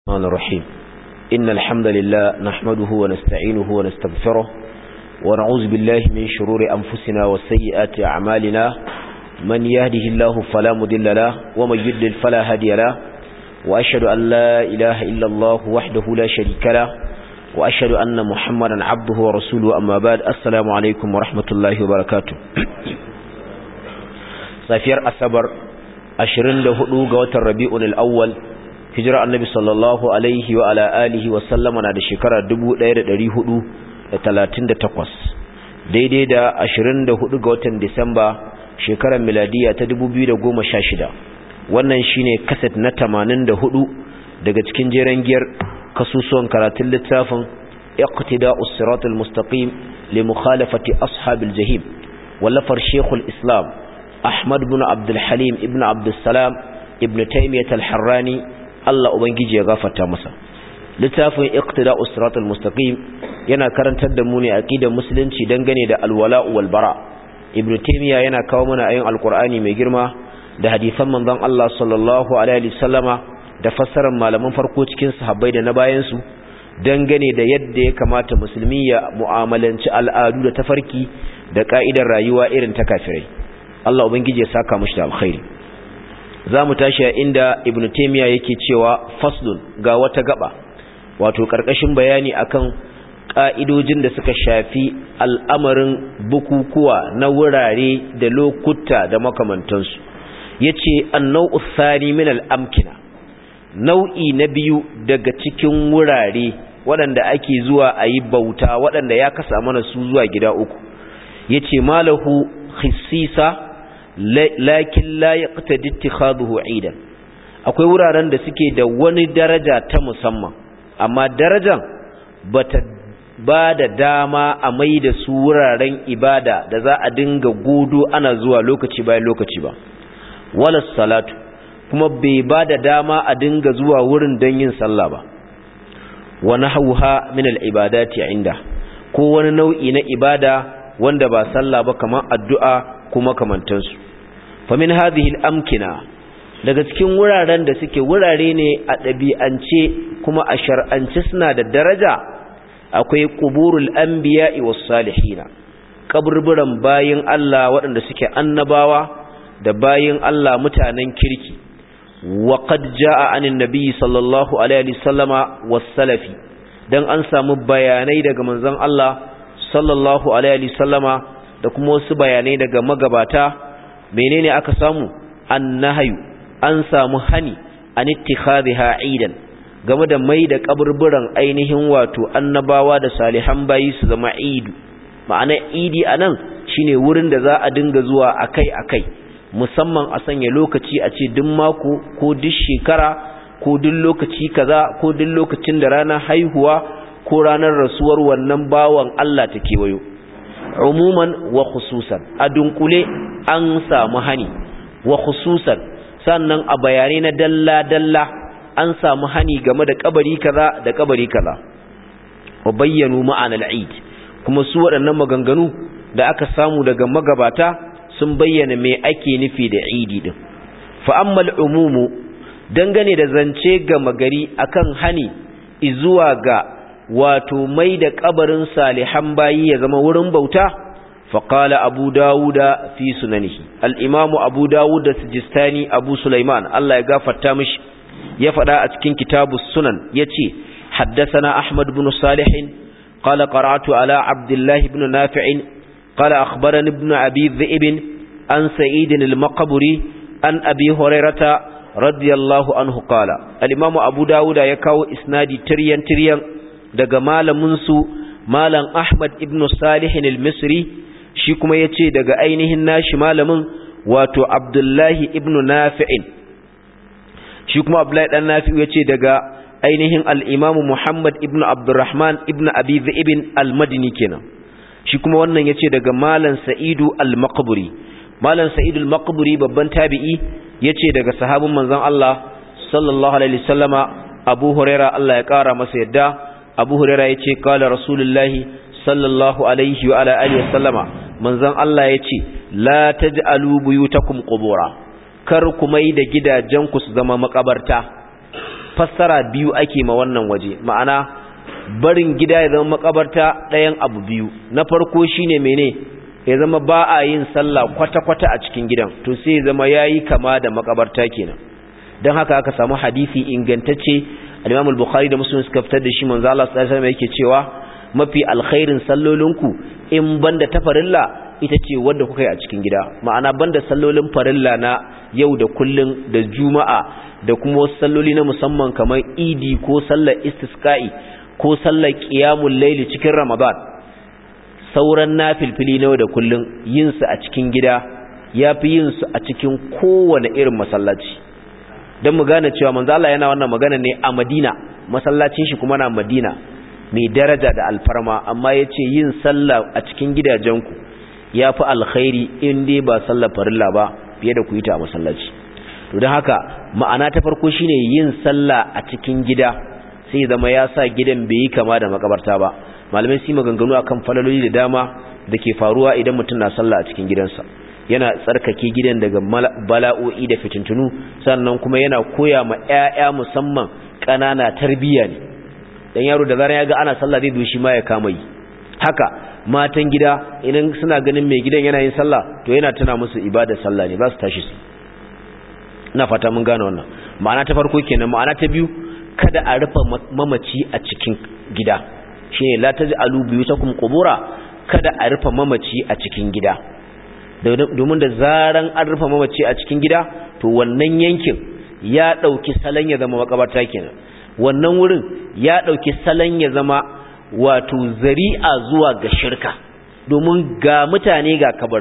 الرحمن الرحيم إن الحمد لله نحمده ونستعينه ونستغفره ونعوذ بالله من شرور أنفسنا وسيئات أعمالنا من يهده الله فلا مضل له ومن يضلل فلا هادي له وأشهد أن لا إله إلا الله وحده لا شريك له وأشهد أن محمدا عبده ورسوله أما بعد السلام عليكم ورحمة الله وبركاته safiyar asabar 24 ga watan rabi'un al-awwal hijira annabi sallallahu alaihi wa ala alihi wa sallama na da shekara 1438 daidai da 24 ga watan disamba shekarar miladiya ta 2016 wannan shine kaset na 84 daga cikin jeren giyar kasusuwan karatun littafin iqtida'us siratal mustaqim li mukhalafati ashabil jahim wallafar shekul islam Ahmad ibn Abdul Halim ibn Abdul Salam ibn Taymiyyah al-Harrani Allah ubangiji ya gafarta masa littafin Iqtida'us Siratal Mustaqim yana karantar da mu ne aqidar musulunci dangane da alwala wal bara Ibn Taymiyyah yana kawo mana ayoyin Alqur'ani mai girma da hadisan manzon Allah sallallahu alaihi wasallama da fassarar malaman farko cikin sahabbai da na bayan su dangane da yadda ya kamata musulmi ya mu'amalanci al'adu da tafarki da ka'idar rayuwa irin ta kafirai Allah Ubangiji ya saka mashi da alkhairi za mu tashi a inda ibn taimiyya yake cewa faslun ga wata gaba wato ƙarƙashin bayani akan ƙa'idojin da suka shafi al'amarin bukukuwa na wurare da lokuta da makamantansu ya ce annau usani min al'amkina nau'i na biyu daga cikin wurare waɗanda ake zuwa a yi bauta waɗanda ya kasa mana su zuwa gida uku ya ce malahu khisisa lakin la yaqtadi ittikhaduhu aidan akwai wuraren da suke da wani daraja ta musamman amma darajan bata ba da dama a mai da su wuraren ibada da za a dinga godo ana zuwa lokaci bayan lokaci ba wala salatu kuma bai ba da dama a dinga zuwa wurin don yin sallah ba wa nahawha min al-ibadati inda ko wani nau'i na ibada wanda ba sallah ba kamar addu'a kuma kamantansu famin hadhihi al-amkina daga cikin wuraren da suke wurare ne a ɗabi'ance kuma a shar'ance suna da daraja akwai quburul anbiya'i was salihina kaburburan bayin Allah waɗanda suke annabawa da bayin Allah mutanen kirki wa qad jaa anin nabiy sallallahu alaihi wasallama was salafi dan an samu bayanai daga manzon Allah sallallahu alaihi wasallama da kuma wasu bayanai daga magabata menene aka samu annahayu an samu hani an ittikhadha aidan game da mai da kaburburan ainihin wato annabawa da salihan bayi su zama idu ma'ana idi anan shine wurin da za a dinga zuwa akai-akai musamman a sanya lokaci a ce duk mako ko duk shekara ko duk lokaci kaza ko duk lokacin da ranar haihuwa ko ranar rasuwar wannan bawan Allah ta kewayo umuman wa khususan a dunkule an samu hani wa khususan sannan a bayanai na dalla-dalla an samu hani game da kabari kaza da kabari kaza wa bayyanu ma'anar eid kuma su waɗannan maganganu da aka samu daga magabata sun bayyana me ake nufi da idi din fa ammal umumu dangane da zance ga magari akan hani izuwa ga wato mai da kabarin salihan bayi ya zama wurin bauta faqala abu dawuda fi sunanihi al-imamu abu dawud sijistani abu sulaiman Allah ya gafarta mishi ya faɗa a cikin kitabus sunan yace haddathana ahmad ibn salih qala qara'tu ala abdullah ibn nafi' qala akhbarani ibn abi dhi'b an sa'id al-maqburi an abi hurairata radiyallahu anhu qala al-imamu abu dawuda ya kawo isnadi tiryan tiryan daga malaminsu malam Ahmad ibn Salihin al-Misri shi kuma yace daga ainihin nashi malamin wato Abdullahi ibn Nafi'in shi kuma Abdullahi dan Nafi'u yace daga ainihin al-Imam Muhammad ibn Abdurrahman ibn Abi Dhib al-Madini kenan shi kuma wannan yace daga malam Sa'idu al-Maqburi malam Sa'idu al-Maqburi babban tabi'i yace daga sahabin manzon Allah sallallahu alaihi wasallama Abu Huraira Allah ya kara masa yadda abu huraira ya ce kala rasulullahi sallallahu alaihi wa ala alihi sallama manzon Allah ya ce la taj'alu buyutakum qubura kar ku mai da gidajenku su zama makabarta fassara biyu ake ma wannan waje ma'ana barin gida ya zama makabarta ɗayan abu biyu na farko shine mene ya zama ba a yin sallah kwata-kwata a cikin gidan to sai ya zama yayi kama da makabarta kenan don haka aka samu hadisi ingantacce al-Imam al-Bukhari da Muslim suka fitar da shi manzo Allah sallallahu alaihi wasallam yake cewa mafi alkhairin sallolinku in banda ta farilla ita ce wanda kuka yi a cikin gida ma'ana banda sallolin farilla na yau da kullun da juma'a da kuma wasu salloli na musamman kamar idi ko sallar istisqa'i ko sallar qiyamul layli cikin ramadan sauran nafilfili na yau da kullun yin su a cikin gida yafi yin su a cikin kowane irin masallaci dan mu gane cewa manzo Allah yana wannan magana ne a Madina masallacin shi kuma na Madina mai daraja da alfarma amma yace yin sallah a cikin gidajenku ya fi alkhairi in dai ba sallar farilla ba fiye da ku yi ta a masallaci to don haka ma'ana ta farko shine yin sallah a cikin gida sai zama ya sa gidan bai yi kama da makabarta ba malamai su maganganu akan falaloli da dama da ke faruwa idan mutum na sallah a cikin gidansa yana tsarkake gidan daga bala'o'i da fitintunu sannan kuma yana koya ma 'ya'ya musamman ƙanana tarbiyya ne dan yaro da zarar ya ga ana sallah zai doshi ma ya kama yi haka matan gida idan suna ganin mai gidan yana yin sallah to yana tuna musu ibadar sallah ne ba su tashi su ina fata mun gane wannan ma'ana ta farko kenan ma'ana ta biyu kada a rufe mamaci a cikin gida shine la taj'alu buyutakum qubura kada a rufe mamaci a cikin gida domin da zaran an rufe mamaci a cikin gida to wannan yankin ya dauki salon ya zama makabarta kenan wannan wurin ya dauki salon ya zama wato zari'a zuwa ga shirka domin ga mutane ga kabar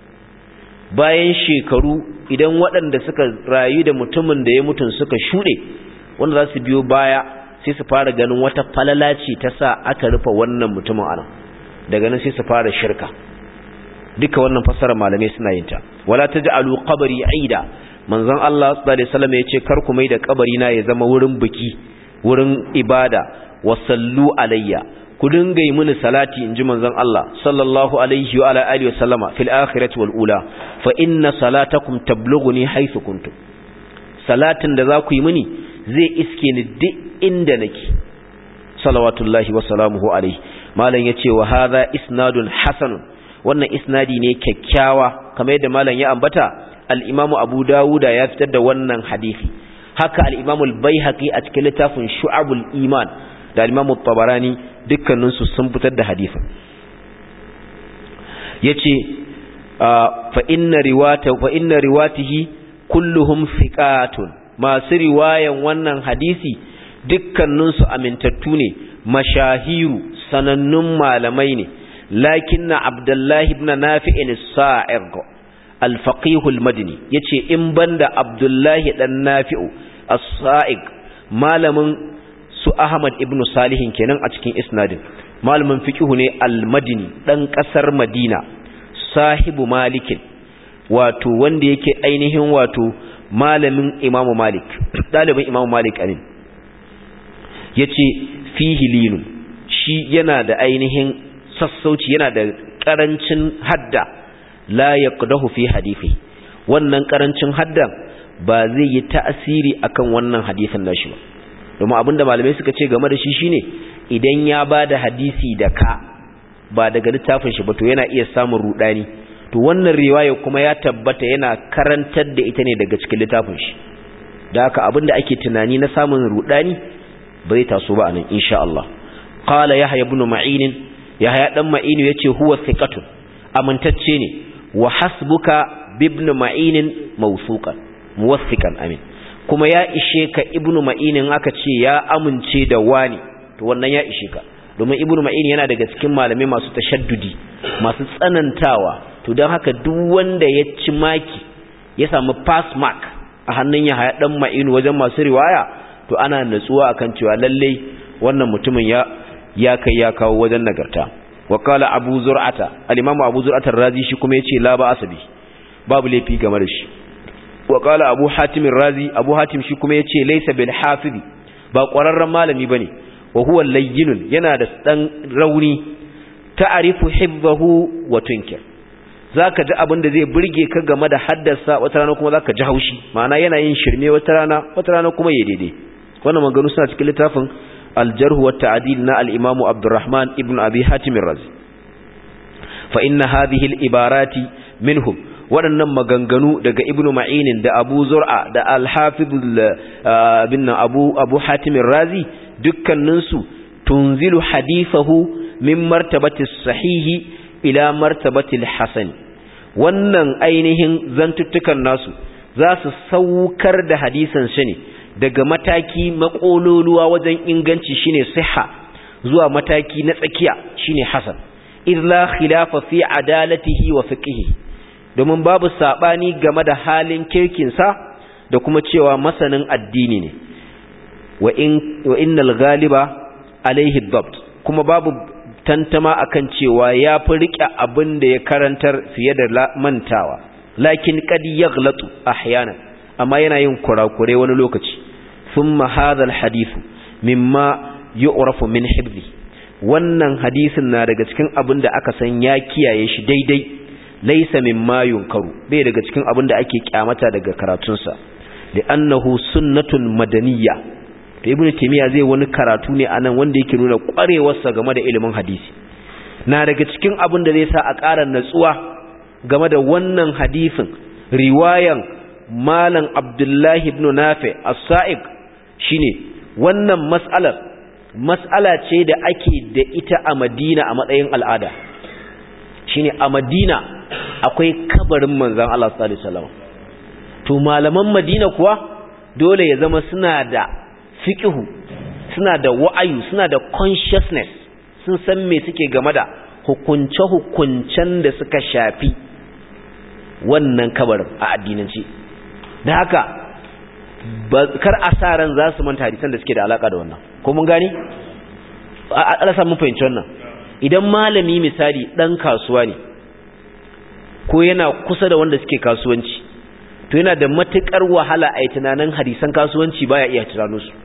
bayan shekaru idan waɗanda suka rayu da mutumin da ya mutun suka shuɗe wanda za su biyo baya sai su fara ganin wata falalaci ta sa aka rufe wannan mutumin anan daga nan sai su fara shirka duka wannan fassarar malamai suna yin ta wala taj'alu qabri aida manzon Allah sallallahu alaihi wasallam yace kar ku mai da kabari na ya zama wurin biki wurin ibada wasallu alayya ku dinga yi mini salati inji manzon Allah sallallahu alaihi wa ala alihi wasallama fil akhirati wal ula fa inna salatakum tablughuni haythu kuntum salatin da za ku yi mini zai iske ni duk inda nake salawatullahi wa salamuhu alaihi malam yace wa hadha isnadun hasanun wannan isnadi ne kyakkyawa kamar yadda malam ya ambata al-imam Abu Dawuda ya fitar da wannan hadisi haka al-imam al-Baihaqi a cikin littafin Shu'abul Iman da al-imam tabarani dukkanin su sun fitar da hadisin yace fa inna riwata fa inna riwatihi kulluhum thiqatun masu riwayan wannan hadisi dukkaninsu amintattu ne mashahiru sanannun malamai ne lakin na abdullahi ibn nafi'in sa'ir al-faqih al-madini yace in banda abdullahi dan nafi'u as-sa'ig malamin su ahmad ibn salihin kenan a cikin isnadin malamin fiqh ne al-madini dan kasar madina sahibu malikin wato wanda yake ainihin wato malamin imamu malik dalibin imamu malik amin ya ce fihi linun shi yana da ainihin sassauci yana da ƙarancin hadda la ya fi hadifi wannan ƙarancin hadda ba zai yi ta'asiri akan wannan hadifin nashi ba domin abinda malamai suka ce game da shi shine idan ya ba da hadisi da ka ba daga littafin shi ba to yana iya samun rudani to wannan riwaya kuma ya tabbata yana karantar da ita ne daga cikin littafin shi da haka abinda ake tunani na samun rudani bai taso ba anan insha Allah qala yahya ibn ma'in yahya dan ma'in yace huwa thiqatun amintacce ne wa hasbuka ibn ma'in mawsuqan muwathiqan amin kuma ya ishe ka ibn ma'in aka ce ya amince da wani to wannan ya ishe ka domin ibn ma'in yana daga cikin malamai masu tashaddudi masu tsanantawa to don haka duk wanda ya ci maki ya samu pass mark a hannun ya haya dan ma'inu wajen masu riwaya to ana natsuwa akan cewa lalle wannan mutumin ya ya kai ya kawo wajen nagarta wa qala abu zur'ata al-imam abu zur'ata razi shi kuma yace la ba asabi babu laifi game da shi wa qala abu hatim razi abu hatim shi kuma yace laysa bil hafizi ba ƙwararren malami bane wa huwa layyinun yana da dan rauni ta'rifu hibbahu wa tunkir zaka ji abin da zai burge ka game da haddasa wata rana kuma zaka ji haushi ma'ana yana yin shirme wata rana wata rana kuma ya daidai wannan maganganu suna cikin littafin al-jarh wa ta'dil na al-imam Abdurrahman ibn Abi Hatim ar-Razi fa inna hadhihi al-ibarati minhum waɗannan maganganu daga ibnu ma'inin da abu zur'a da al-hafiz bin abu abu hatim ar-razi dukkaninsu tunzilu hadithahu min martabati sahihi ila martabati al-hasan wannan ainihin zantuttukan nasu za su saukar da hadisan shi ne daga mataki makololuwa wajen inganci shine siha zuwa mataki na tsakiya shine hasan illa khilafa fi adalatihi wa fiqhihi domin babu sabani game da halin kirkinsa da kuma cewa masanin addini ne wa in wa innal ghaliba alaihi dabt kuma babu tantama akan cewa ya fi rike abin da ya karantar fiye da mantawa lakin qad yaghlatu ahyana amma yana yin kurakure wani lokaci thumma hadha alhadith mimma yu'rafu min hibzi wannan hadisin na daga cikin abin da aka san ya kiyaye shi daidai laisa mimma yunkaru bai daga cikin abin da ake kyamata daga karatunsa li'annahu sunnatun madaniyya to ibnu taymiya zai wani karatu ne anan wanda yake nuna kwarewarsa game da ilimin hadisi na daga cikin abin da zai sa a ƙara natsuwa game da wannan hadisin riwayan malam abdullahi ibn nafi as-sa'ib shine wannan mas'alar mas'ala ce da ake da ita a madina a matsayin al'ada shine a madina akwai kabarin manzan Allah sallallahu alaihi wasallam to malaman madina kuwa dole ya zama suna da fiqhu suna da wa'ayu suna da consciousness sun san me suke game da hukunce-hukuncen da suka shafi wannan kabarin a addinanci da haka kar a sa ran za su manta hadisan da suke da alaka da wannan ko mun gani a mun fahimci wannan idan malami misali dan kasuwa ne ko yana kusa da wanda suke kasuwanci to yana da matukar wahala a yi tunanin hadisan kasuwanci baya iya tunano su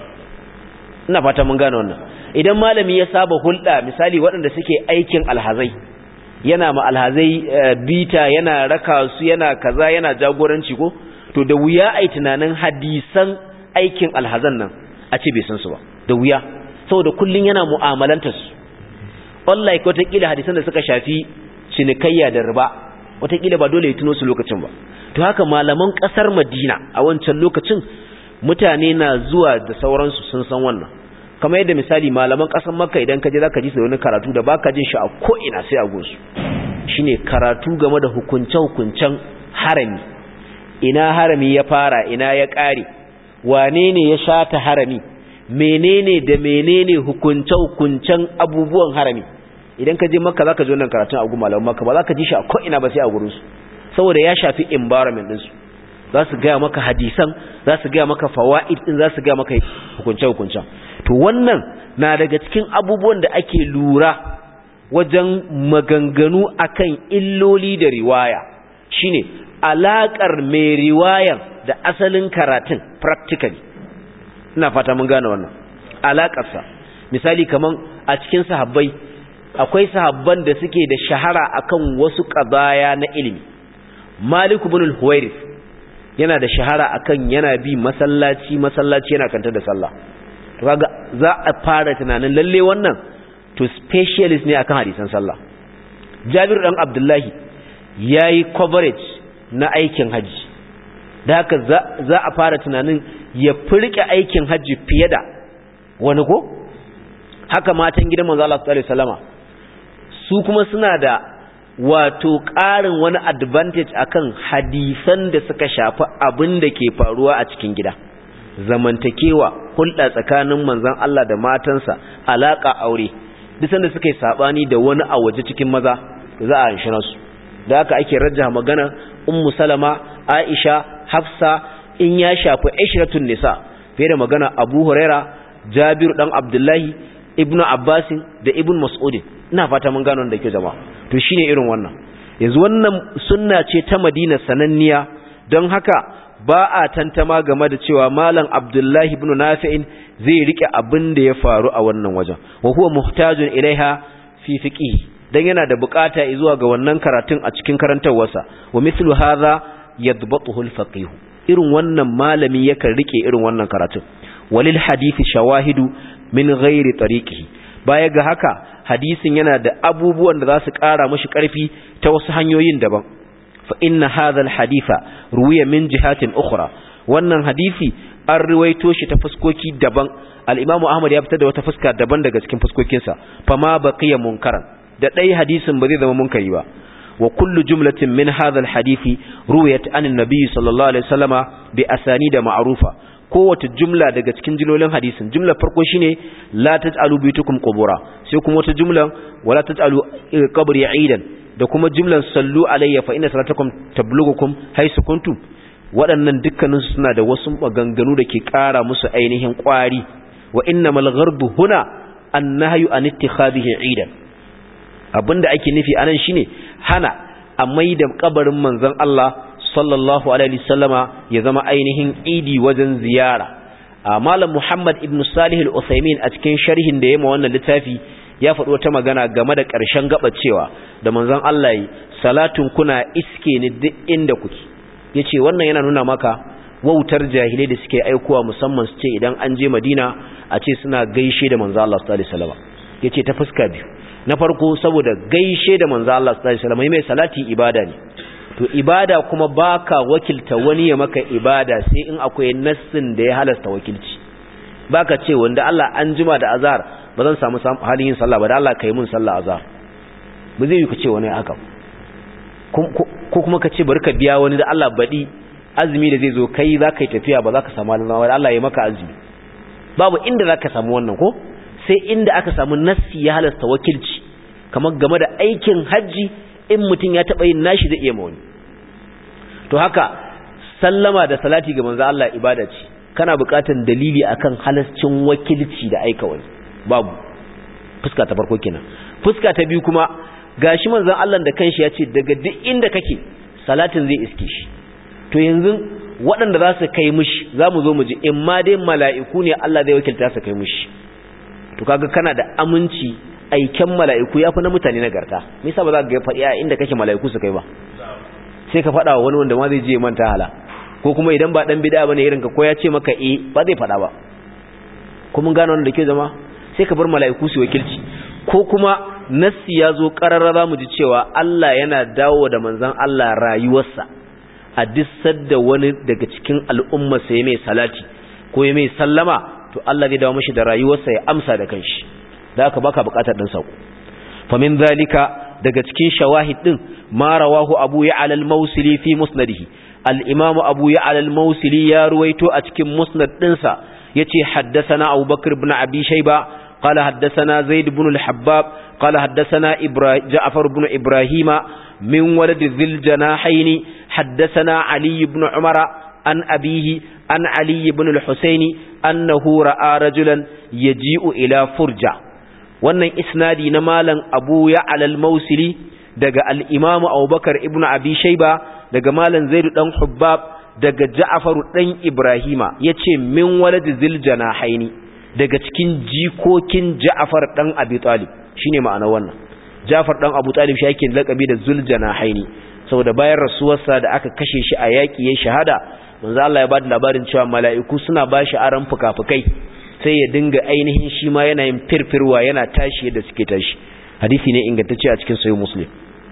ina fata mun gane wannan idan malami ya saba hulɗa misali waɗanda suke aikin alhazai yana ma alhazai bita yana raka su yana kaza yana jagoranci ko to da wuya a yi tunanin hadisan aikin alhazan nan a ce bai san su ba da wuya saboda kullum yana mu'amalantar su wallahi wataƙila hadisan da suka shafi cinikayya da riba wataƙila ba dole ya tuno su lokacin ba to haka malaman ƙasar madina a wancan lokacin mutane na zuwa da sauransu sun san wannan kamar yadda misali malaman ƙasar makka idan ka je za ka ji su wani karatu da baka jin shi a ko'ina sai a gunsu shine karatu game da hukunce-hukuncen harami ina harami ya fara ina ya ƙare wane ne ya shata harami menene da menene hukunce-hukuncen abubuwan harami idan ka je makka za ka ji wannan karatun a gun malaman makka ba za ka ji shi a ko'ina ba sai a gurinsu saboda ya shafi environment ɗinsu za su gaya maka hadisan za su gaya maka fawa'id ɗin za su gaya maka hukunce-hukuncen to wannan na daga cikin abubuwan da ake lura wajen maganganu akan illoli da riwaya shine alaƙar mai riwayan da asalin karatun practically ina fata mun gane wannan alaƙarsa misali kaman a cikin sahabbai akwai sahabban da suke da shahara akan wasu ƙabaya na ilimi Malik ibn al-Huwairith yana da shahara akan yana bi masallaci masallaci yana kanta da sallah to kaga za a fara tunanin lalle wannan to specialist ne akan hadisan sallah Jabir dan Abdullahi yayi coverage na aikin haji da haka za a fara tunanin ya furke aikin haji fiye da wani ko haka matan gidan manzo Allah sallallahu alaihi wasallama su kuma suna da wato ƙarin wani advantage akan hadisan da suka shafi abin da ke faruwa a cikin gida zamantakewa hulɗa tsakanin manzon Allah da matansa alaka aure duk sanda suka yi sabani da wani a waje cikin maza za a hanshina su da haka ake rajja magana ummu salama aisha hafsa in ya shafi ishratun nisa fiye da magana abu huraira jabiru dan abdullahi ibnu abbasin da ibn mas'udin ina fata mun gano da ke jama'a to shine irin wannan yanzu wannan sunna ce ta Madina sananniya don haka ba a tantama game da cewa malam Abdullahi ibn Nafi'in zai rike abin da ya faru a wannan wajen wa huwa muhtajun ilaiha fi fiqhi dan yana da bukata zuwa ga wannan karatun a cikin karantawarsa wa mithlu hadha yadbatuhu al-faqih irin wannan malami yakan rike irin wannan karatun walil hadisi shawahidu min ghairi tariqihi baya ga haka hadisin yana da abubuwan da za su ƙara mashi ƙarfi ta wasu hanyoyin daban fa inna hadha alhaditha ruwiya min jihatin ukhra wannan hadisi an ruwaito shi ta fuskoki daban al-imamu ahmad ya fitar da wata fuska daban daga cikin fuskokinsa fa ma baqiya munkaran da dai hadisin ba zai zama munkari ba wa kullu jumlatin min hadha alhadisi ruwiyat an an-nabi sallallahu alaihi wasallama bi asanida ma'rufa kowace jumla daga cikin jilolin hadisin jumla farko shine la taj'alu bitukum qubura sai kuma wata jumlan wala taj'alu qabri aidan da kuma jumlan sallu alayya fa inna salatakum tablughukum haythu kuntum waɗannan dukkanin suna da wasu maganganu da ke ƙara musu ainihin ƙwari wa innamal gharbu huna annahyu an ittikhadhihi aidan abinda ake nufi anan shine hana a maida kabarin manzon Allah sallallahu alaihi wasallama ya zama ainihin idi wajen ziyara malam Muhammad ibn Salih al-Uthaymin a cikin sharhin da yayin wannan littafi ya faɗi wata magana game da ƙarshen gaba cewa da manzon Allah yi salatun kuna iske ni duk inda kuke yace wannan yana nuna maka wautar jahilai da suke aikowa musamman su ce idan an je Madina a ce suna gaishe da manzon Allah sallallahu alaihi wasallam yace ta fuska biyu na farko saboda gaishe da manzon Allah sallallahu alaihi wasallam mai salati ibada ne to ibada kuma baka wakilta wani ya maka ibada sai in akwai nassin da ya halasta wakilci baka ce wanda Allah an jima da azhar ba zan samu halin yin sallah ba da Allah kai mun sallah azhar ba zai yi ka ce wani haka ko kuma ka ce bari ka biya wani da Allah badi azumi da zai zo kai za ka yi tafiya ba za ka samu halin da Allah ya maka azumi babu inda za ka samu wannan ko sai inda aka samu nassi ya halasta wakilci kamar game da aikin hajji in mutum ya taɓa yin nashi zai iya mawani to haka sallama da salati ga manzo Allah ibada ce kana buƙatar dalili akan halascin wakilci da aika wani babu fuska ta farko kenan fuska ta biyu kuma gashi manzon Allah da kanshi ya ce daga duk inda kake salatin zai iske shi to yanzu waɗanda za su kai mishi za mu zo mu ji in ma dai mala'iku ne Allah zai wakilta su kai mishi to kaga kana da aminci aiken mala'iku ya fi na mutane nagarta nisa ba za ka faɗi a inda kake mala'iku su kai ba sai ka faɗa wa wani wanda ma zai je manta hala ko kuma idan ba ɗan bida ba ne irinka ko ya ce maka e ba zai faɗa ba kuma gano wanda ke zama sai ka bar mala'iku su wakilci ko kuma nassi ya zo ƙararra za mu ji cewa Allah yana dawo da manzan Allah rayuwarsa a dissar da wani daga cikin al'ummarsa ya mai salati ko ya mai sallama to Allah zai dawo mashi da rayuwarsa ya amsa da kanshi da aka baka bukatar din sako famin zalika daga cikin shawahid din ma rawahu abu ya'la al-mawsili fi musnadihi al-imam abu ya'la al-mawsili ya ruwaito a cikin musnad dinsa yace haddathana abubakar ibn abi shayba qala haddathana zaid ibn al-habbab qala haddathana ibrahim ja'far ibn ibrahima min walad dhil janahayn haddathana ali ibn umara an abihi an ali ibn al-husaini annahu ra'a rajulan yaji'u ila furja wannan isnadi na malam abu ya alal mausili daga al'imamu abubakar ibn abi shaiba daga malam zaidu ɗan hubbab daga ja'afaru ɗan ibrahima ya ce min waladi ziljana haini daga cikin jikokin ja'afar ɗan abi talib shi ne ma'ana wannan ja'afar ɗan abu talib shi yake laƙabi da zuljana haini saboda bayan rasuwarsa da aka kashe shi a yaƙi ya shahada manzo Allah ya ba da labarin cewa mala'iku suna ba shi aran fuka-fukai sai ya dinga ainihin shi ma yana yin firfirwa yana tashi yadda suke tashi hadisi ne ingantacce a cikin sayo muslim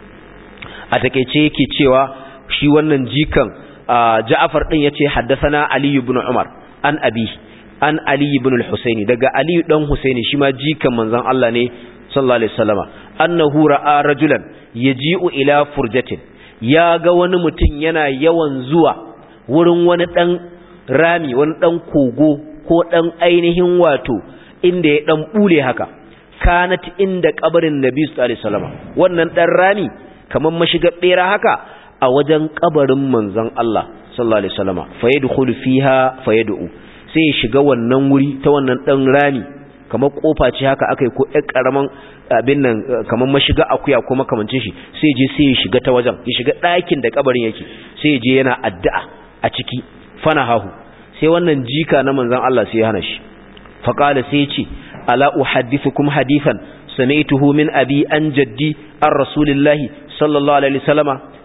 a takeice yake cewa shi wannan jikan ja'afar din yace haddathana ali ibn umar an abi an ali ibn al-husaini daga ali dan husaini shi ma jikan manzon Allah ne sallallahu alaihi wasallama annahu ra'a rajulan yaji'u ila furjatin ya ga wani mutum yana yawan zuwa wurin wani dan rami wani dan kogo ko ɗan ainihin wato inda ya ɗan ɓule haka kanat inda ƙabarin nabi su alaihi salama wannan ɗan rami kamar mashigar ɓera haka a wajen ƙabarin manzon Allah sallallahu alaihi salama fayadkhulu fiha fayad'u sai ya shiga wannan wuri ta wannan ɗan rami kamar kofa ce haka akai ko ɗan ƙaraman abin nan kamar mashiga akuya ko makamancin shi sai je sai ya shiga ta wajen ya shiga ɗakin da ƙabarin yake sai ya je yana addu'a a ciki fana hahu sai wannan jika na manzan Allah sai ya hana shi faqala sai ce ala uhaddithukum hadithan sami'tuhu min abi an jaddi an rasulillahi sallallahu alaihi wasallama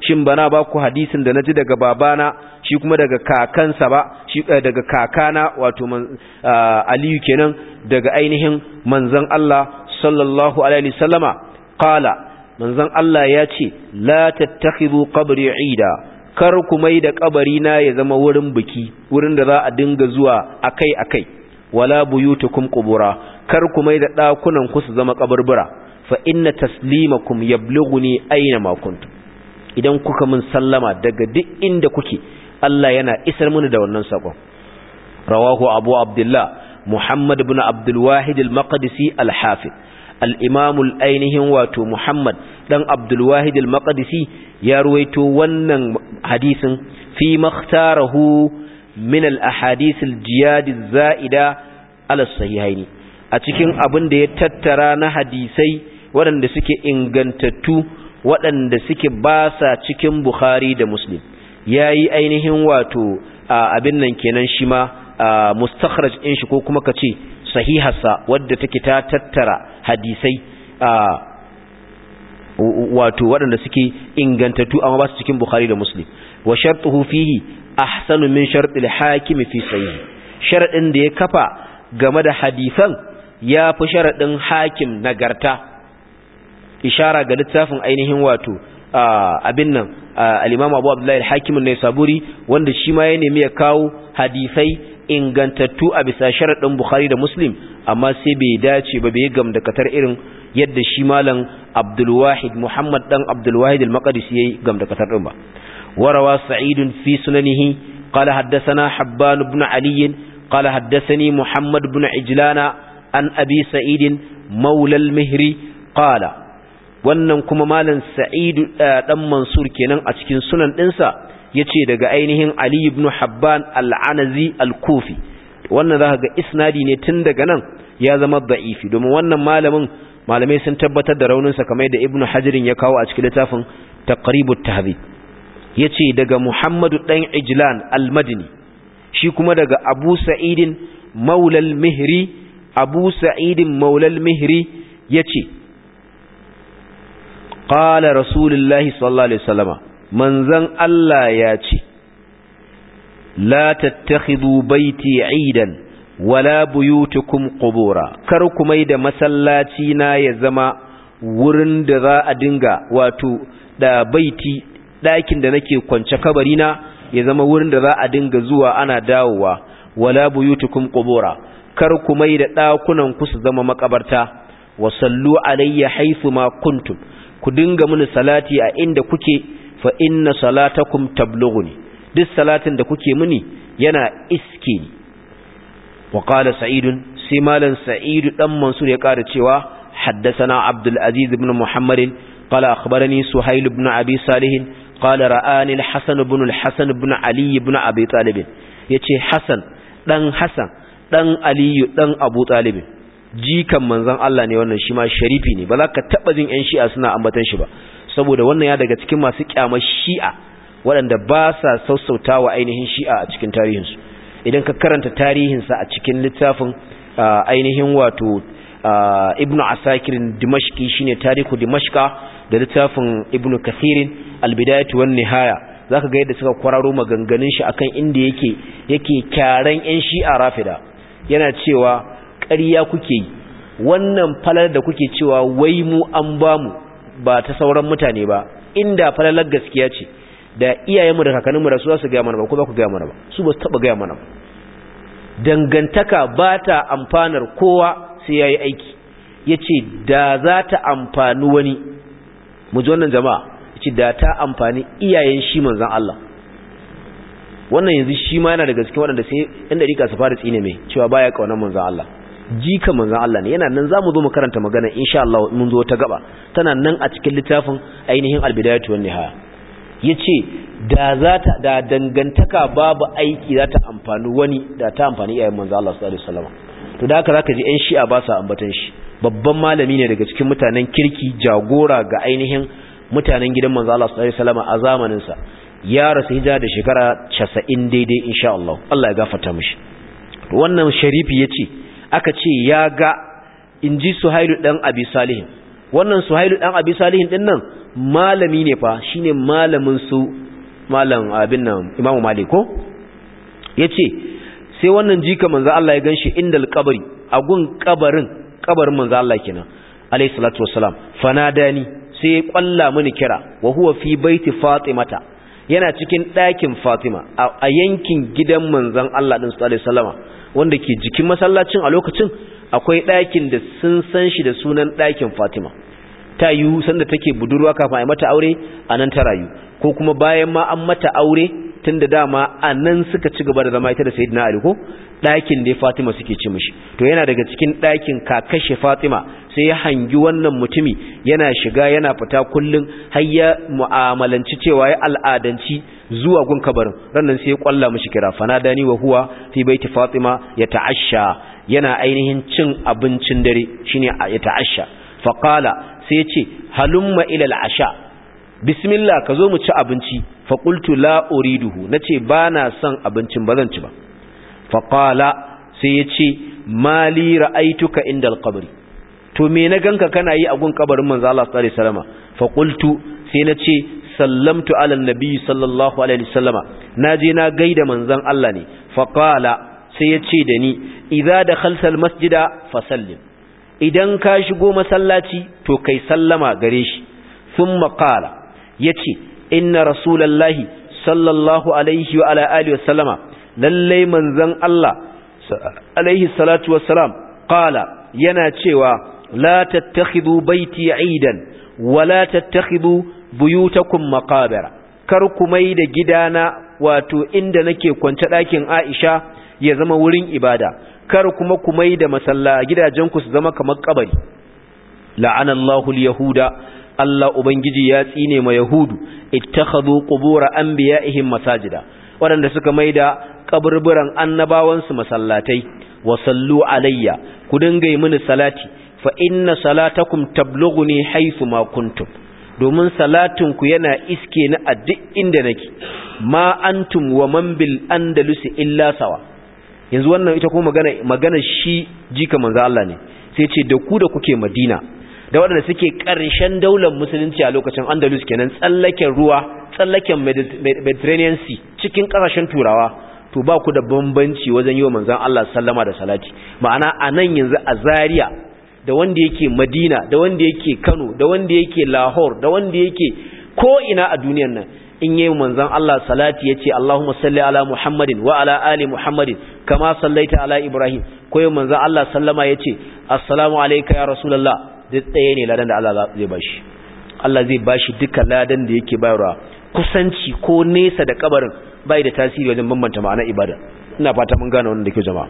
shin bana ba ku hadisin da naji daga babana shi kuma daga kakansa ba shi daga kakana wato aliyu kenan daga ainihin manzon Allah sallallahu alaihi wasallama qala manzon Allah ya ce la tattakhidhu qabri ida kar ku mai da kabari na ya zama wurin biki wurin da za a dinga zuwa akai akai wala buyutukum qubura kar ku mai da dakunan ku su zama kaburbura fa inna taslimakum yablughuni aina ma kuntum idan kuka mun sallama daga duk inda kuke Allah yana isar mini da wannan sakon rawahu abu abdullah muhammad ibn abdul wahid al-maqdisi al-hafiz al-imam al-ainihin wato muhammad dan abdul wahid al-maqdisi ya ruwaito wannan hadisin fi makhtarahu min al-ahadith al-jiyad az-za'ida ala sahihaini a cikin abin da ya tattara na hadisai waɗanda suke ingantattu waɗanda suke ba sa cikin Bukhari da Muslim ya yi ainihin wato abin nan kenan shi ma mustakhraj ɗin shi ko kuma ka ce sahiharsa wadda take ta tattara hadisai wato waɗanda suke ingantattu amma ba su cikin Bukhari da Muslim wa shartuhu fihi ahsanu min shartil hakim fi sahih sharadin da ya kafa game da hadisan ya fi sharadin hakim nagarta ishara ga littafin ainihin wato abin nan al-Imam Abu Abdullah al-Hakim an-Naisaburi wanda shi ma ya nemi ya kawo hadisai ingantattu a bisa sharadin Bukhari da Muslim amma sai bai dace ba bai gam da katar irin yadda shi malam Abdul Wahid Muhammad dan Abdul Wahid al-Maqdisi yayi gam da katar din ba warawa Sa'id fi sunanihi qala haddathana Habban ibn Ali qala haddathani Muhammad ibn Ijlana an Abi Sa'id مولى المهري قال wannan kuma malam sa'idu dan mansur kenan a cikin sunan dinsa yace daga ainihin ali ibn habban al-anazi al-kufi wannan zaka ga isnadi ne tun daga nan ya zama da'ifi domin wannan malamin malamai sun tabbatar da raunin sa kamar da ibn hajirin ya kawo a cikin littafin taqribut tahdhib yace daga muhammadu dan ijlan al-madini shi kuma daga abu sa'idin maula al-mihri abu sa'idin maula al-mihri yace qala rasulullahi sallallahu alaihi wasallama manzon Allah ya ce la tattakhidhu baiti aidan wala buyutukum qubura kar ku mai da masallaci na ya zama wurin da za a dinga wato da baiti ɗakin da nake kwance kabari na ya zama wurin da za a dinga zuwa ana dawowa wala buyutukum qubura kar ku mai da ɗakunan ku su zama makabarta wa sallu alayya haythu ma kuntum ku dinga mini salati a inda kuke fa inna salatakum tablughuni duk salatin da kuke mini yana iske ni wa qala sa'id sai malan sa'id dan mansur ya ƙara cewa haddathana abdul aziz ibn muhammad qala akhbarani suhayl ibn abi salih qala ra'ani al-hasan ibn al-hasan ibn ali ibn abi talib yace hasan dan hasan dan ali dan abu talib jikan manzon Allah ne wannan shi ma sharifi ne ba za ka taba jin ƴan shi'a suna ambatan shi ba saboda wannan ya daga cikin masu kyamar shi'a waɗanda ba sa sassautawa ainihin shi'a a cikin tarihinsu idan ka karanta tarihinsa a cikin littafin ainihin wato ibn asakirin dimashki shine tarihu dimashka da littafin ibn kathirin albidayatu wan nihaya zaka ga yadda suka kwararo maganganun shi akan inda yake yake kyaran ƴan shi'a rafida yana cewa ƙarya kuke yi wannan falar da kuke cewa wai mu an bamu ba ta sauran mutane ba inda falalar gaskiya ce da iyayenmu da kakanninmu da su za su gaya mana ba ko ba ku gaya mana ba su ba su taɓa gaya mana ba dangantaka ba ta amfanar kowa sai ya yi aiki ya ce da za ta amfani wani mu ji wannan jama'a ya ce da ta amfani iyayen shi manzan Allah wannan yanzu shi ma yana daga cikin waɗanda sai yan dariƙa su fara tsine mai cewa baya ƙaunar manzan Allah jika manzan Allah ne yana nan zamu zo mu karanta magana insha Allah mun zo ta gaba tana nan a cikin littafin ainihin albidayatu wan nihaya yace da za ta da dangantaka babu aiki za ta amfani wani da ta amfani iyayen manzan Allah sallallahu alaihi wasallam to da haka zaka ji ƴan shi'a ba sa ambatan shi babban malami ne daga cikin mutanen kirki jagora ga ainihin mutanen gidan manzan Allah sallallahu alaihi wasallam a zamanin sa ya rasu hijira da shekara 90 daidai insha Allah Allah ya gafarta mishi wannan sharifi yace aka ce ya ga in ji suhailu ɗan abi salihin wannan suhailu ɗan abi salihin ɗin nan malami ne fa shine malamin su malam abin nan imamu malik ko yace sai wannan jika manzo Allah ya ganshi indal qabri a gun kabarin kabarin manzo Allah kenan alayhi salatu wassalam fanadani sai ya kwalla mini kira wa huwa fi baiti fatimata yana cikin ɗakin fatima a yankin gidan manzon Allah din sallallahu alaihi wasallama wanda ke jikin masallacin a lokacin akwai ɗakin da sun san shi da sunan ɗakin fatima ta yiwu sanda take budurwa kafin a mata aure a nan ta rayu ko kuma bayan ma an mata aure tun da dama a nan suka ci gaba da zama ita da sayidina ali ko ɗakin da fatima suke ci mishi to yana daga cikin ɗakin kakashe fatima sai ya hangi wannan mutumi yana shiga yana fita kullum har ya mu'amalanci cewa ya al'adanci zuwa gun kabarin rannan sai ya kwalla mishi kira fanadani wa huwa fi baiti fatima ya ta'asha yana ainihin cin abincin dare shine ya ta'asha faqala sai ya ce halumma ila al'asha bismillah ka zo mu ci abinci faƙultu la uriduhu na ce ba na son abincin ba zan ci ba faƙala sai ya ce mali ra'aituka inda alƙabari to me na ganka kana yi a gun kabarin manzo Allah sallallahu alaihi wasallama faƙultu sai na ce sallamtu ala nabi sallallahu alaihi wasallama na je na gaida manzon Allah ne faƙala sai ya ce da ni idza dakhalta almasjida fasallim idan ka shigo masallaci to kai sallama gare shi thumma qala yace inna rasulallahi sallallahu alaihi wa ala alihi wasallama lalle manzon Allah alaihi salatu wassalam qala yana cewa la tattakhidhu baiti aidan wa la tattakhidhu buyutakum maqabira kar ku mai da gidana wato inda nake kwance ɗakin Aisha ya zama wurin ibada kar kuma ku mai da masalla gidajenku su zama kamar kabari la'anallahu al-yahuda Allah Ubangiji ya tsine ma Yahudu ittakhadhu qubur anbiya'ihim masajida waɗanda suka maida kaburburan annabawansu masallatai wa sallu alayya ku dinga yi mini salati fa inna salatakum tablughuni haythu ma kuntum domin salatin ku yana iske ni a duk inda nake ma antum wa man bil andalus illa sawa yanzu wannan ita kuma magana magana shi jika manzo Allah ne sai ce da ku da kuke Madina da waɗanda suke ƙarshen daular musulunci a lokacin andalus kenan tsallaken ruwa tsallaken mediterranean sea cikin ƙasashen turawa to ba ku da bambanci wajen yi wa manzan Allah sallama da salati ma'ana a nan yanzu a zaria da wanda yake madina da wanda yake kano da wanda yake lahore da wanda yake ko ina a duniyar nan in yi manzan Allah salati ya ce Allahumma salli ala Muhammadin wa ala ali Muhammadin kama sallaita ala Ibrahim ko yi manzan Allah sallama ya ce assalamu alaika ya rasulallah duk ɗaya ne ladan da Allah zai bashi Allah zai bashi duka ladan da yake bayarwa kusanci ko nesa da kabarin bai da tasiri wajen bambanta ma'ana ibada ina fata mun gane wannan da ke jama'a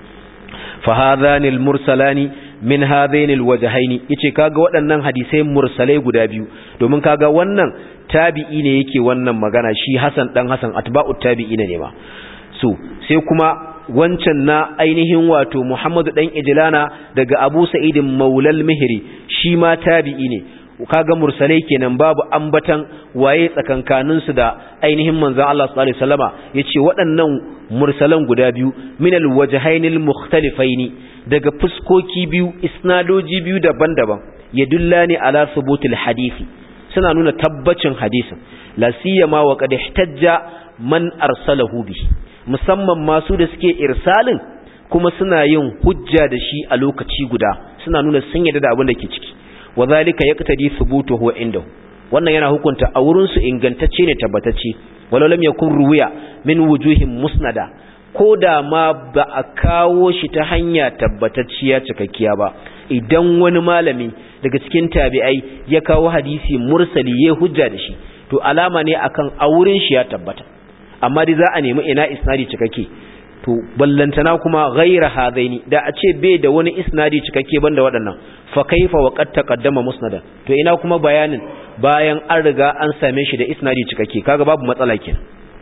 fa hadhani al-mursalani min hadhaini al-wajhaini yace kaga waɗannan hadisai mursalai guda biyu domin kaga wannan tabi'i ne yake wannan magana shi Hassan dan Hassan atba'ut tabi'ina ne ma so sai kuma wancan na ainihin wato Muhammadu dan Ijlana daga Abu Sa'id Maulal Mihri shi ma tabi'i ne kaga mursalai kenan babu ambatan waye tsakankanin su da ainihin manzon Allah sallallahu alaihi wasallama yace waɗannan mursalan guda biyu minal wajhainil mukhtalifaini daga fuskoki biyu isnadoji biyu daban-daban yadullani ala thubutil hadisi suna nuna tabbacin hadisin la siyama wa qad ihtajja man arsalahu bihi musamman masu da suke irsalin kuma suna yin hujja da shi a lokaci guda suna nuna sun yarda da abin da ke ciki wa zalika yaqtadi thubutuhu indahu wannan yana hukunta a wurin su ingantacce ne tabbatacce walau lam yakun ruwiya min wujuhin musnada ko da ma ba a kawo shi ta hanya tabbatacciya cikakkiya ba idan wani malami daga cikin tabi'ai ya kawo hadisi mursali ya hujja da shi to alama ne akan a wurin shi ya tabbata amma dai za a nemi ina isnadi cikakke to ballantana kuma ghaira hadaini da a ce bai da wani isnadi cikakke banda waɗannan fa kaifa wa qad taqaddama musnadan to ina kuma bayanin bayan an riga an same shi da isnadi cikakke kaga babu matsala kenan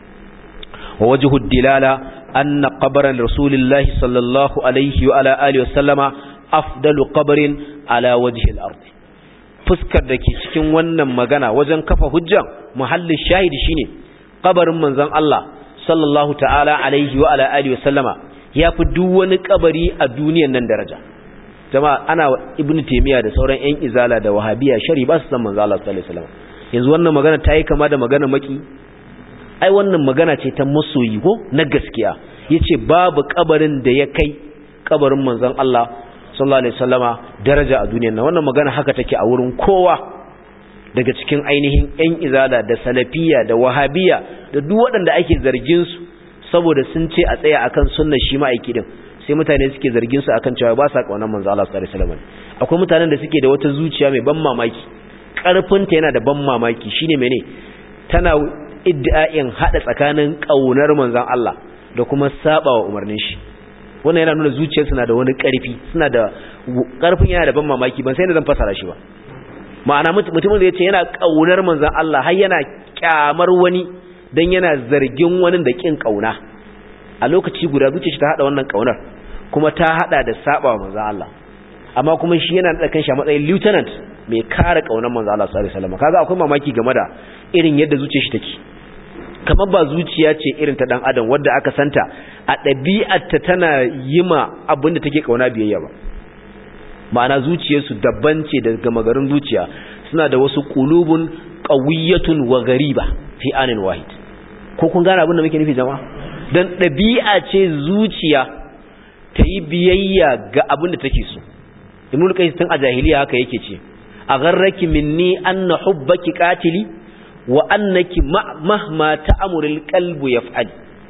wa wajhu dilala anna qabran rasulillahi sallallahu alaihi wa ala alihi wa sallama afdalu qabrin ala wajhi al-ard fuskar da ke cikin wannan magana wajen kafa hujja muhallin shahidi shine kabarin manzon Allah sallallahu ta'ala alaihi wa ala alihi wa sallama yafi duk wani kabari a duniyar nan daraja jama'a ana ibnu taymiya da sauran yan izala da wahabiya shari ba su san manzon Allah sallallahu alaihi wasallam yanzu wannan magana ta yi kama da magana maki ai wannan magana ce ta masoyi ko na gaskiya yace babu kabarin da ya kai kabarin manzon Allah sallallahu alaihi wasallama daraja a duniyar nan wannan magana haka take a wurin kowa daga cikin ainihin ƴan izala da salafiya da wahabiya da duk waɗanda ake zargin su saboda sun ce a tsaya akan sunnar shi ma'aiki din sai mutane suke zargin su akan cewa ba sa kaunar manzo Allah sallallahu alaihi wasallam akwai mutanen da suke da wata zuciya mai ban mamaki karfin ta yana da ban mamaki shine mene tana iddia'in hada tsakanin kaunar manzon Allah da kuma sabawa umarnin shi wannan yana nuna zuciyarsu na da wani karfi suna da karfin yana da ban mamaki ban sai da zan fasara shi ba ma'ana mutumin da yace yana kaunar manzon Allah har yana kyamar wani dan yana zargin wani da kin kauna a lokaci guda zuciyarsa ta hada wannan kaunar kuma ta hada da sabawa manzon Allah amma kuma shi yana da kanshi a matsayin lieutenant mai kare kaunar manzon Allah sallallahu alaihi wasallam kaga akwai mamaki game da irin yadda zuciyar shi take kamar ba zuciya ce irin ta dan adam wadda aka santa a ɗabi'arta tana yi ma abin da take kauna biyayya ba ma'ana zuciyarsu daban ce daga magarin zuciya suna da wasu qulubun qawiyatun wa ghariba fi anin wahid ko kun gane abin da muke nufi jama'a dan ɗabi'a ce zuciya ta yi biyayya ga abin da take so ibnul qais tun a jahiliya haka yake ce a gharraki minni anna hubbaki qatili wa annaki mahma ta'amuril qalbu yaf'al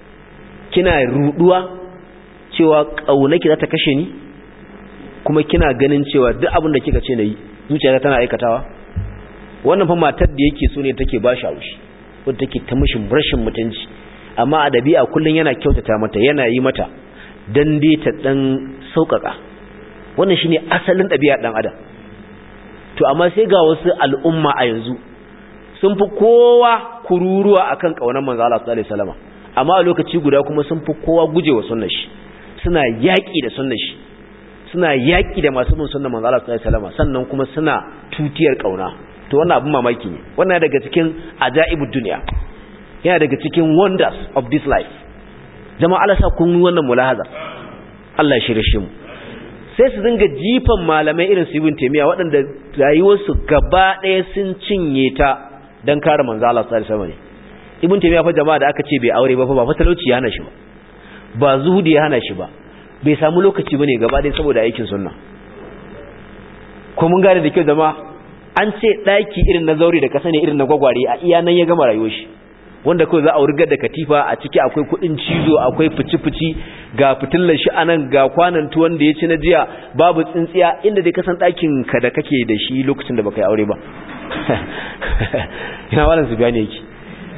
kina ruduwa cewa kaunaki za ta kashe ni kuma kina ganin cewa duk abin da kika ce nayi zuciyata tana aikatawa wannan fa matar da yake so ne take ba shi haushi wanda take ta mishi rashin mutunci amma a dabi'a kullun yana kyautata mata yana yi mata dan dai ta dan saukaka wannan shine asalin dabi'a dan adam to amma sai ga wasu al'umma a yanzu sun fi kowa kururuwa akan kaunar manzo Allah sallallahu alaihi wasallam amma a lokaci guda kuma sun fi kowa gujewa sunnar shi suna yaki da sunnar shi suna yaki da masu bin sunnar manzo Allah sallallahu alaihi wasallam sannan kuma suna tutiyar kauna to wannan abin mamaki ne wannan daga cikin ajaibud dunya yana daga cikin wonders of this life jama'a Allah sa kun wannan mulahaza Allah ya shirye shi mu sai su dinga jifan malamai irin su ibn taymiya waɗanda rayuwarsu gaba ɗaya sun cinye ta dan kare manzo Allah sallallahu alaihi wasallam ibn taymiya fa jama'a da aka ce bai aure ba fa ba fa talauci ya hana shi ba ba zuhudi ya hana shi ba bai samu lokaci bane gaba ɗaya saboda aikin sunna ko mun gane da kyau jama'a an ce daki irin na zauri da kasa ne irin na gwagware a iya nan ya gama rayuwar shi wanda kawai za a wurgar da katifa a ciki akwai kudin cizo akwai fici-fici ga fitillar shi anan ga kwanan tuwon da ya ci na jiya babu tsintsiya inda dai kasan ɗakin ka da kake da shi lokacin da baka yi aure ba ina wannan su gane yake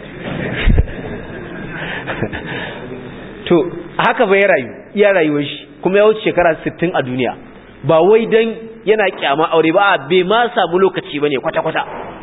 to haka bai rayu iya rayuwar shi kuma ya wuce shekara 60 a duniya ba wai dan yana kyama aure ba bai ma samu lokaci bane kwata-kwata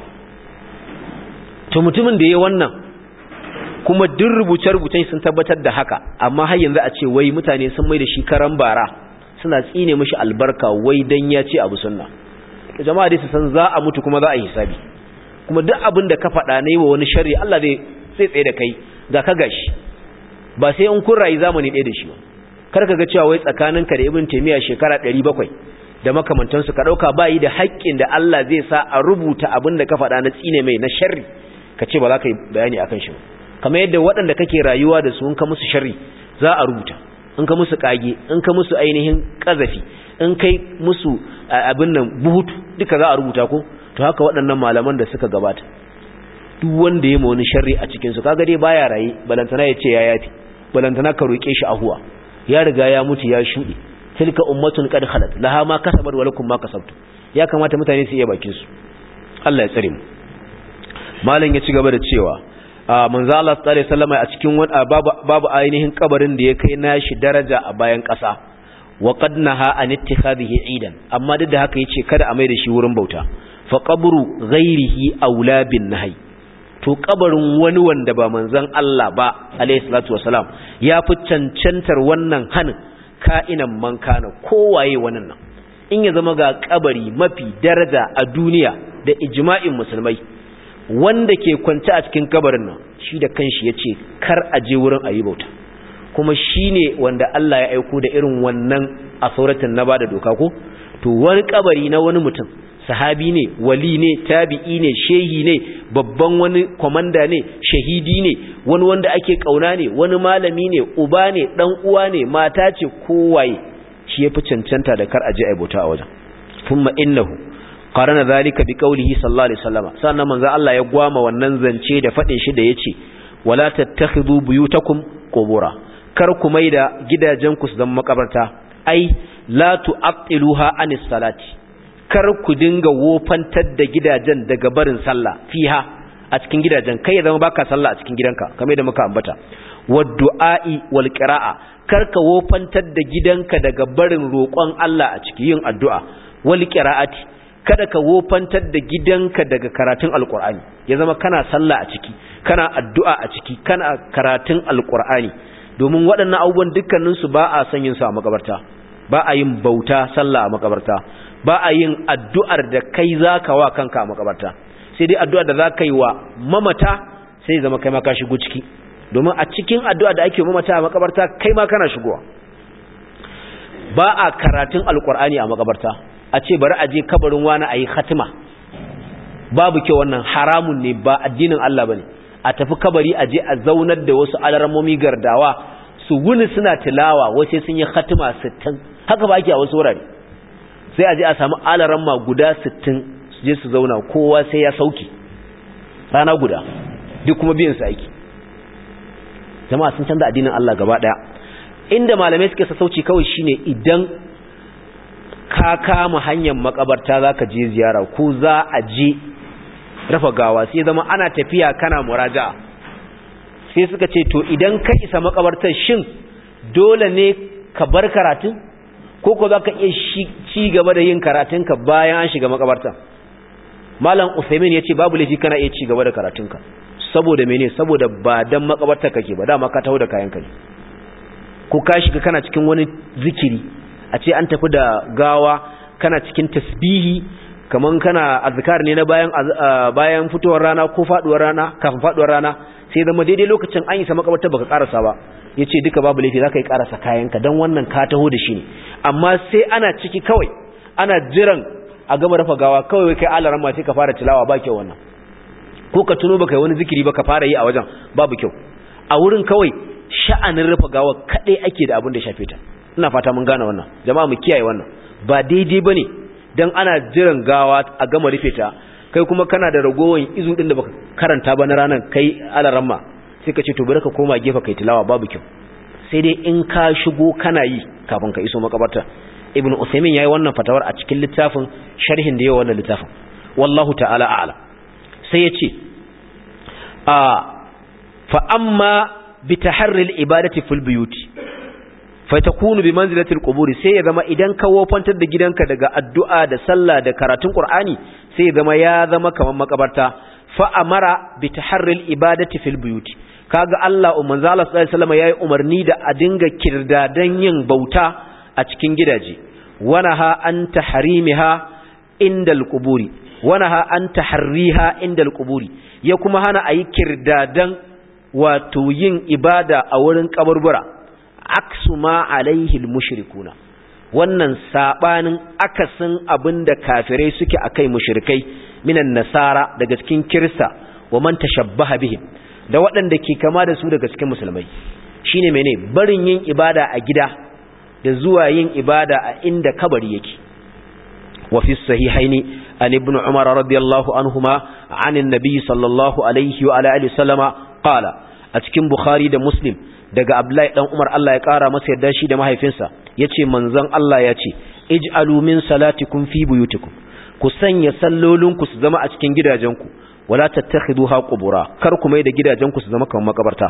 to mutumin da ya wannan kuma duk rubuce-rubucen sun tabbatar da haka amma har yanzu a ce wai mutane sun mai da shi karan bara suna tsine mishi albarka wai dan ya ce abu sunna to jama'a dai su san za a mutu kuma za a yi hisabi kuma duk abin da ka faɗa ne wa wani sharri Allah zai sai tsaye da kai ga ka gashi ba sai in kun rayu zamani ɗaya da shi ba kar ka ga cewa wai tsakaninka da ibn taymiya shekara 700 da makamantansu ka dauka bayi da haƙƙin da Allah zai sa a rubuta abin da ka faɗa na tsine mai na sharri ka ce ba za ka yi bayani akan shi ba kamar yadda waɗanda kake rayuwa da su in ka musu sharri za a rubuta in ka musu kage in ka musu ainihin kazafi in kai musu abin nan buhutu duka za a rubuta ko to haka waɗannan malaman da suka gabata duk wanda ya ma wani sharri a cikin su kaga dai baya raye balantana ya ce ya yafi balantana ka roke shi ahuwa ya riga ya mutu ya shuɗe tilka ummatun qad khalat laha ma kasabat wa lakum ma kasabtu ya kamata mutane su iya bakin su Allah ya tsare mu malam ya ci gaba da cewa manzo Allah sallallahu alaihi wasallam a cikin babu babu ainihin kabarin da ya kai nashi daraja a bayan ƙasa wa qad naha an ittikhadhihi idan amma duk da haka yace kada a mai da shi wurin bauta fa qabru ghairihi aula bin nahi to kabarin wani wanda ba manzon Allah ba alaihi salatu wasalam ya fi cancantar wannan hanin ka'inan man kana kowaye wannan nan in ya zama ga kabari mafi daraja a duniya da ijma'in musulmai wanda ke kwance a cikin kabarin nan shi da kanshi ya ce kar a je wurin a yi bauta kuma shi ne wanda Allah ya aiko da irin wannan a sauratin na ba da doka ko to wani kabari na wani mutum sahabi ne wali ne tabi'i ne shehi ne babban wani komanda ne shahidi ne wani wanda ake kauna ne wani malami ne uba ne dan uwa ne mata ce kowaye shi yafi cancanta da kar aje ai bauta a wajen thumma innahu qarana zalika bi qawlihi sallallahu alaihi wasallam sannan manzo Allah ya gwama wannan zance da fadin shi da yace wala tattakhidhu buyutakum qubura kar ku maida gidajenku su zama makabarta ai la tu'attiluha anis salati kar ku dinga wofantar da gidajen daga barin sallah fiha a cikin gidajen kai ya zama baka sallah a cikin gidanka kamar da muka ambata waddu'a'i wal qira'a kar ka wofantar da gidanka daga barin roƙon Allah a cikin yin addu'a wal qira'ati kada ka wofantar da gidanka daga karatun alqur'ani ya zama kana sallah a ciki kana addu'a a ciki kana karatun alqur'ani domin waɗannan abubuwan dukkaninsu ba a son yin su a makabarta ba a yin bauta sallah a makabarta ba a yin addu'ar da kai za ka wa kanka a makabarta sai dai addu'ar da za ka yi wa mamata sai zama kai ma ka shigo ciki domin a cikin addu'a da ake mamata a makabarta kai ma kana shigowa ba a karatun alkur'ani a makabarta a ce bari a je kabarin wani a yi hatima babu kyau wannan haramun ne ba addinin Allah ba ne a tafi kabari a je a zaunar da wasu alarmomi gardawa su wuni suna tilawa wasu sun yi hatima sittin haka ba ake a wasu wurare sai a je a samu alaramma guda sittin su je su zauna kowa sai ya sauki rana guda duk kuma biyan su aiki jama'a sun canza addinin Allah gaba daya inda malamai suke sassauci kawai shine idan ka kama hanyar makabarta zaka je ziyara ko za a je rafa gawa sai zama ana tafiya kana muraja'a sai suka ce to idan ka isa makabartar shin dole ne ka bar karatun ko ko za ka iya ci gaba da yin karatunka bayan an shiga makabarta malam usaimin ya ce babu laifi kana iya ci gaba da karatunka saboda mene saboda ba dan makabarta kake ba dama ka taho da kayanka ne ko ka shiga kana cikin wani zikiri a ce an tafi da gawa kana cikin tasbihi kaman kana azkar ne na bayan bayan fitowar rana ko faduwar rana kafin faduwar rana sai zama daidai lokacin an isa makabarta baka karasa ba yace duka babu laifi zaka yi karasa kayanka dan wannan ka taho da shi ne amma sai ana ciki kawai ana jiran a gama rafa gawa kawai kai alaran ma sai ka fara tilawa ba kyau wannan ko ka tuno baka yi wani zikiri ba ka fara yi a wajen babu kyau a wurin kawai sha'anin rafa gawa kadai ake da abin da shafe ta ina fata mun gane wannan jama'a mu kiyaye wannan ba daidai bane dan ana jiran gawa a gama rufe ta kai kuma kana da ragowar izu din da baka karanta ba na ranar kai alaran ma sai ka ce to bari ka koma gefe kai tilawa babu kyau sai dai in ka shigo kana yi kafin ka iso makabarta ibn usaymin yayi wannan fatawar a cikin littafin sharhin da yayi wannan littafin wallahu ta'ala a'lam sai yace a fa amma bi taharri al-ibadati fil buyuti fa takunu bi manzilati al-qubur sai ya zama idan ka wofantar da gidanka daga addu'a da sallah da karatun qur'ani sai ya zama ya zama kaman makabarta fa amara bi taharri al-ibadati fil buyuti kaga Allah manzo Allah sallallahu alaihi wasallam yayi umarni da a dinga kirdadan yin bauta a cikin gidaje wanaha an tahrimiha indal quburi wanaha an taharriha indal quburi ya kuma hana ayi kirdadan wato yin ibada a wurin kaburbura aksu ma alaihi almushrikuna wannan sabanin akasin abinda kafirai suke akai mushrikai minan nasara daga cikin kirista wa man tashabbaha bihim da waɗanda ke kama da su daga cikin musulmai shine mene barin yin ibada a gida da zuwa yin ibada a inda kabari yake wa fi sahihaini an ibn umar radiyallahu anhuma an annabi sallallahu alaihi wa ala alihi sallama qala a cikin bukhari da muslim daga abdullahi dan umar Allah ya kara masa yadda shi da mahaifinsa yace manzon Allah yace ij'alu min salatikum fi buyutikum ku sanya sallolinku su zama a cikin gidajenku wala tattakhiduha qubura kar ku mai da gidajenku su zama kamar makabarta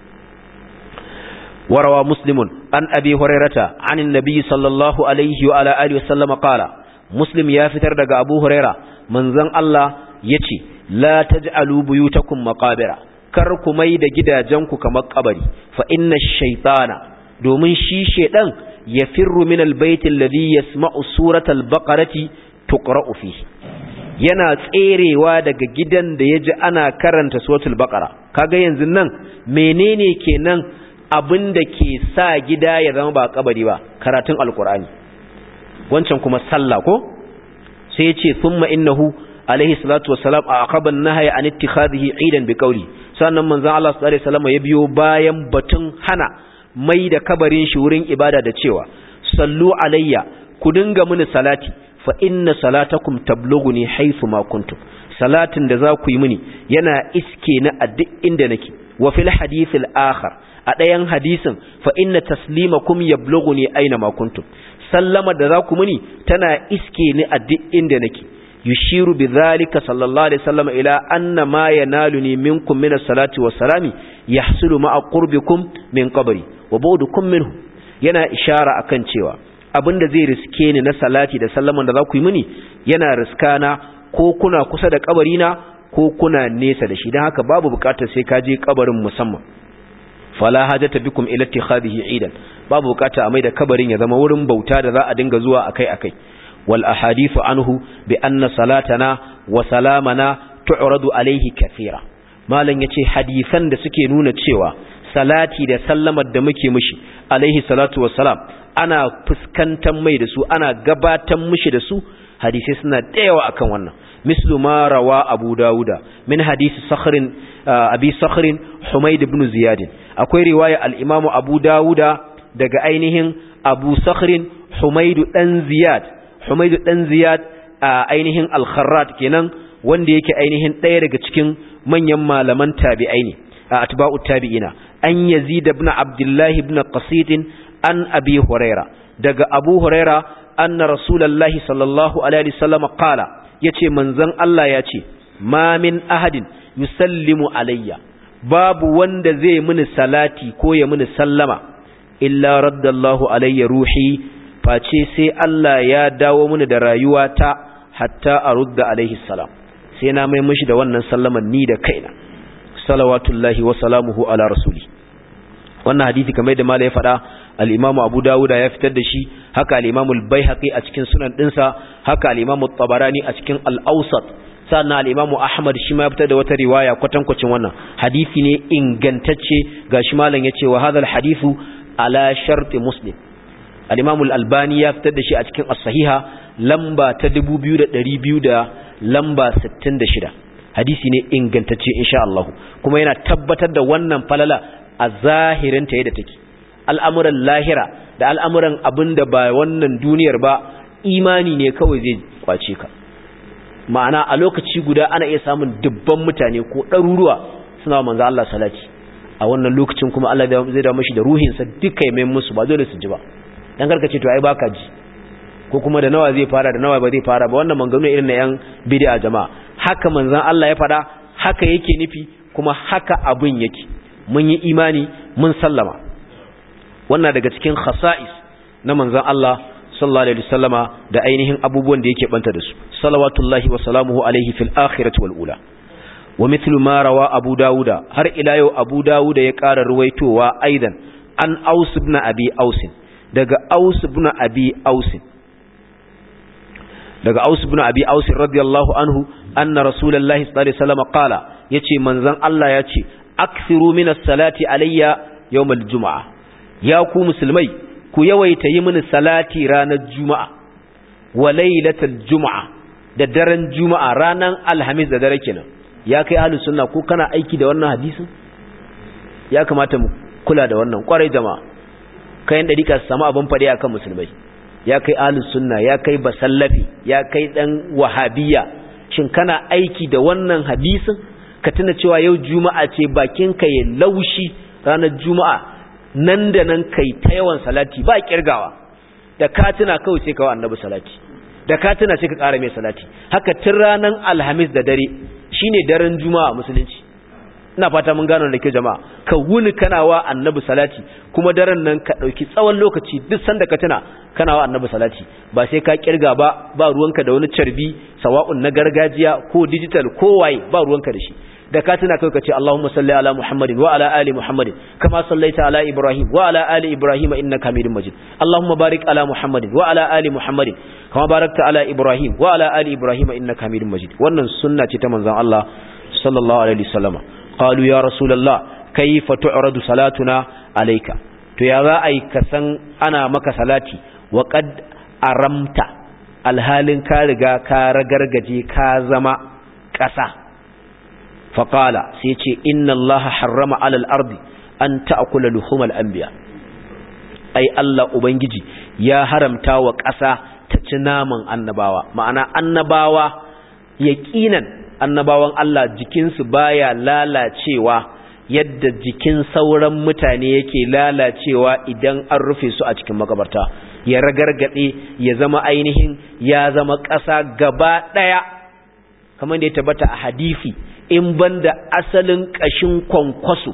وروى مسلم عن أبي هريرة عن النبي صلى الله عليه وعلى آله وسلم قال مسلم يافتر دقى أبو هريرة من ذن الله يتي لا تجعلوا بيوتكم مقابر كركم ميد جدا جنك كمقبري فإن الشيطان دومن شي شيطان يفر من البيت الذي يسمع سورة البقرة تقرأ فيه yana tserewa daga gidan da ya ji ana karanta suratul baqara kaga yanzu nan menene kenan abin da ke sa gida ya zama ba kabari ba karatun alkur'ani wancan kuma sallah ko sai ya ce thumma innahu alaihi salatu wassalam a aqaban nahya an ittikhadhihi idan bi qawli sannan manzon Allah sallallahu alaihi wasallam ya biyo bayan batun hana mai da kabarin shi wurin ibada da cewa sallu alayya ku dinga mini salati fa inna salatakum tablughuni haythu ma kuntum salatin da za ku yi mini yana iske na a duk inda nake wa fil hadith al akhar a ɗayan hadisin fa inna taslimakum yablughuni aina ma kuntum sallama da za ku mini tana iske ni a duk inda nake yushiru bi dhalika sallallahu alaihi wasallam ila anna ma yanaluni minkum min as-salati was-salami yahsulu ma'a qurbikum min qabri wa bu'dukum minhu yana ishara akan cewa abinda zai riske ni na salati da sallaman da za ku yi mini yana riskana ko kuna kusa da kabarina ko kuna nesa da shi don haka babu bukatar sai ka je kabarin musamman fala hajata bikum ila ittikhadihi idan babu bukata a mai da kabarin ya zama wurin bauta da za a dinga zuwa akai-akai wal ahadithu anhu bi anna salatana wa salamana tu'radu alayhi kathira malam yace hadisan da suke nuna cewa salati da sallamar da muke mishi alaihi salatu wassalam ana fuskantar mai da su ana gabatar mishi da su hadisai suna dayawa akan wannan mislu ma rawa abu dauda min hadisi sakhrin abi sakhrin humayd ibn ziyad akwai riwaya al-imamu abu dauda daga ainihin abu sakhrin humayd dan ziyad humayd dan ziyad ainihin al-kharrat kenan wanda yake ainihin daya daga cikin manyan malaman tabi'ai ne atba'u tabi'ina an yazid ibn abdullah ibn qasid an abi huraira daga abu huraira anna rasulullahi sallallahu alaihi wasallam qala yace manzon Allah yace ma min ahadin yusallimu alayya babu wanda zai mini salati ko ya mini sallama illa raddallahu alayya ruhi face sai Allah ya dawo mini da rayuwata hatta arudda alaihi salam sai na mai mishi da wannan sallaman ni da kaina salawatullahi wa salamuhu ala rasuli wannan hadisi kamar da malai ya faɗa al-Imam Abu Dawud ya fitar da shi haka al-Imam al-Baihaqi a cikin sunan dinsa haka al-Imam tabarani a cikin al-Awsat sannan al-Imam Ahmad shi ma ya fitar da wata riwaya kwatankwacin wannan hadisi ne ingantacce gashi malam yace wa hadha al-hadithu ala sharti Muslim al-Imam al-Albani ya fitar da shi a cikin as-Sahiha lamba ta 2200 da lamba 66 hadisi ne ingantacce insha Allah kuma yana tabbatar da wannan falala a zahirinta yadda take al'amuran lahira da al'amuran abinda ba wannan duniyar ba imani ne kawai zai kwace ka ma'ana a lokaci guda ana iya samun dubban mutane ko ɗaruruwa suna manzo Allah salati a wannan lokacin kuma Allah zai da mashi da ruhinsa duka ya mai musu ba dole su ji ba dan karkace to ai baka ji ko kuma da nawa zai fara da nawa ba zai fara ba wannan manganu irin na yan bid'a jama'a haka manzon Allah ya fada haka yake nufi kuma haka abun yake mun yi imani mun sallama wannan daga cikin khasa'is na manzon Allah sallallahu alaihi wasallama da ainihin abubuwan da yake banta da su salawatullahi wa salamuhu alaihi fil akhirati wal ula wa mithlu ma rawa abu dauda har ila yau abu dauda ya ƙara ruwaitowa aidan an aus ibn abi aus daga aus ibn abi aus daga Aus ibn Abi Aus radiyallahu anhu anna Rasulullahi sallallahu alaihi wasallam qala yace manzon Allah yace akthiru minas salati alayya yawmal jumaa ya ku musulmai ku yawaita yi mini salati ranar juma'a wa lailatal jumaa da daren juma'a ranar alhamis da dare kenan ya kai ahlus sunna ko kana aiki da wannan hadisin ya kamata mu kula da wannan kwarai jama'a kayan dariƙa su samu abin fade akan musulmai ya kai ahlus sunna ya kai basallafi ya kai dan wahabiyya shin kana aiki da wannan hadisin ka tuna cewa yau juma'a ce bakin ka ya laushi ranar juma'a nan da nan kai ta yawan salati ba kirgawa da ka tuna kawai sai ka wa annabi salati da ka tuna sai ka ƙara mai salati haka tun ranar alhamis da dare shine daren juma'a musulunci ina fata mun gano da ke jama'a ka wuni kana wa annabi salati kuma daren nan ka dauki tsawon lokaci duk sanda ka tuna kana wa annabi salati ba sai ka kirga ba ba ruwanka da wani carbi sawa'un na gargajiya ko digital ko waye ba ruwanka da shi da ka tuna kai ka ce Allahumma salli ala Muhammadin wa ala ali Muhammadin kama sallaita ala Ibrahim wa ala ali Ibrahim innaka Hamidum Majid Allahumma barik ala Muhammadin wa ala ali Muhammadin kama barakta ala Ibrahim wa ala ali Ibrahim innaka Hamidum Majid wannan sunna ce ta manzon Allah sallallahu alaihi wasallama qalu ya rasulullah kayfa tu'radu salatuna alayka to ya za ai ka san ana maka salati wa qad aramta alhalin ka riga ka ragargaje ka zama ƙasa faƙala sai ce inna Allah harrama alal ardi an ta'kula luhumal anbiya ai Allah ubangiji ya haramta wa ƙasa ta ci naman annabawa ma'ana annabawa yaqinan annabawan Allah jikinsu baya lalacewa yadda jikin sauran mutane yake lalacewa idan an rufe su a cikin makabarta ya ragargade ya zama ainihin ya zama ƙasa gaba ɗaya kamar da ya tabbata a hadisi in banda asalin ƙashin kwankwaso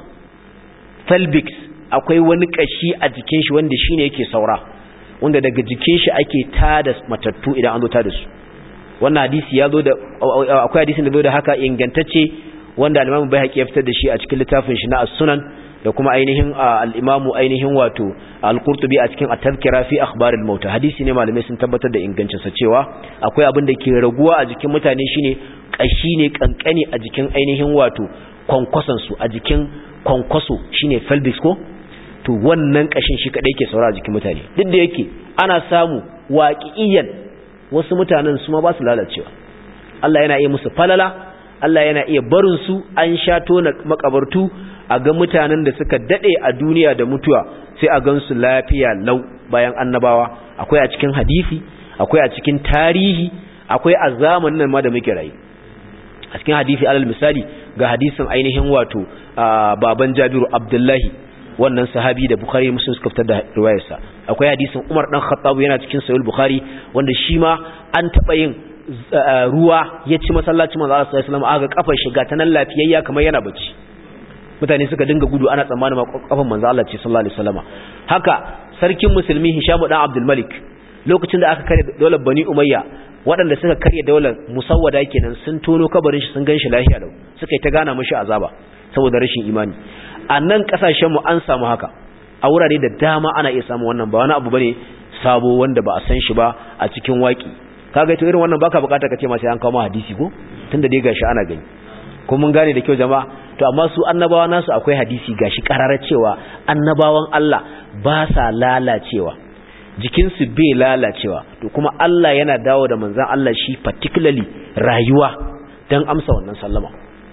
pelvic akwai wani ƙashi a jikin shi wanda shine yake saura wanda daga jikin shi ake tada matattu idan an zo tada su wannan hadisi ya zo da akwai hadisin da zo da haka ingantacce wanda al-Imam Baihaqi ya fitar da shi a cikin littafin shi na As-Sunan da kuma ainihin al-Imam ainihin wato Al-Qurtubi a cikin At-Tadhkira fi Akhbar al-Maut hadisi ne malamai sun tabbatar da ingancin sa cewa akwai abin da ke raguwa a jikin mutane shine kashi ne kankani a jikin ainihin wato kwankwason su a jikin kwankwaso shine pelvis ko to wannan kashin shi kadai ke saura a jikin mutane duk da yake ana samu waqi'iyan wasu mutanen su ma ba su lalacewa Allah yana iya musu falala Allah yana iya barin su an sha tona makabartu a ga mutanen da suka dade a duniya da mutuwa sai a gansu lafiya lau bayan annabawa akwai a cikin hadisi akwai a cikin tarihi akwai a zamanin nan ma da muke rayu a cikin hadisi alal misali ga hadisin ainihin wato baban Jabiru Abdullahi wannan sahabi da Bukhari Muslim suka fitar da riwayarsa akwai hadisin Umar dan Khattab yana cikin Sahih Bukhari wanda shi ma an taba yin ruwa ya ci masallacin manzo Allah sallallahu alaihi wasallam aga kafar shiga ta nan lafiyayya kamar yana bacci mutane suka dinga gudu ana tsammanin kafar manzo Allah ce sallallahu alaihi wasallam haka sarkin musulmi Hisham dan Abdul Malik lokacin da aka kare daular Bani Umayya waɗanda suka karya daular musawwada kenan sun tono kabarin shi sun ganshi lafiya lau suka yi ta gana mishi azaba saboda rashin imani a nan kasashen mu an samu haka a wurare da dama ana iya samu wannan ba wani abu bane sabo wanda ba a san shi ba a cikin waki kaga to irin wannan baka bukata ka ce ma sai an kawo ma hadisi ko tunda dai gashi ana gani ko mun gane da kyau jama'a to amma su annabawa nasu akwai hadisi gashi kararar cewa annabawan Allah ba sa lalacewa jikinsu bai lalacewa to kuma Allah yana dawo da manzan Allah shi particularly rayuwa don amsa wannan sallama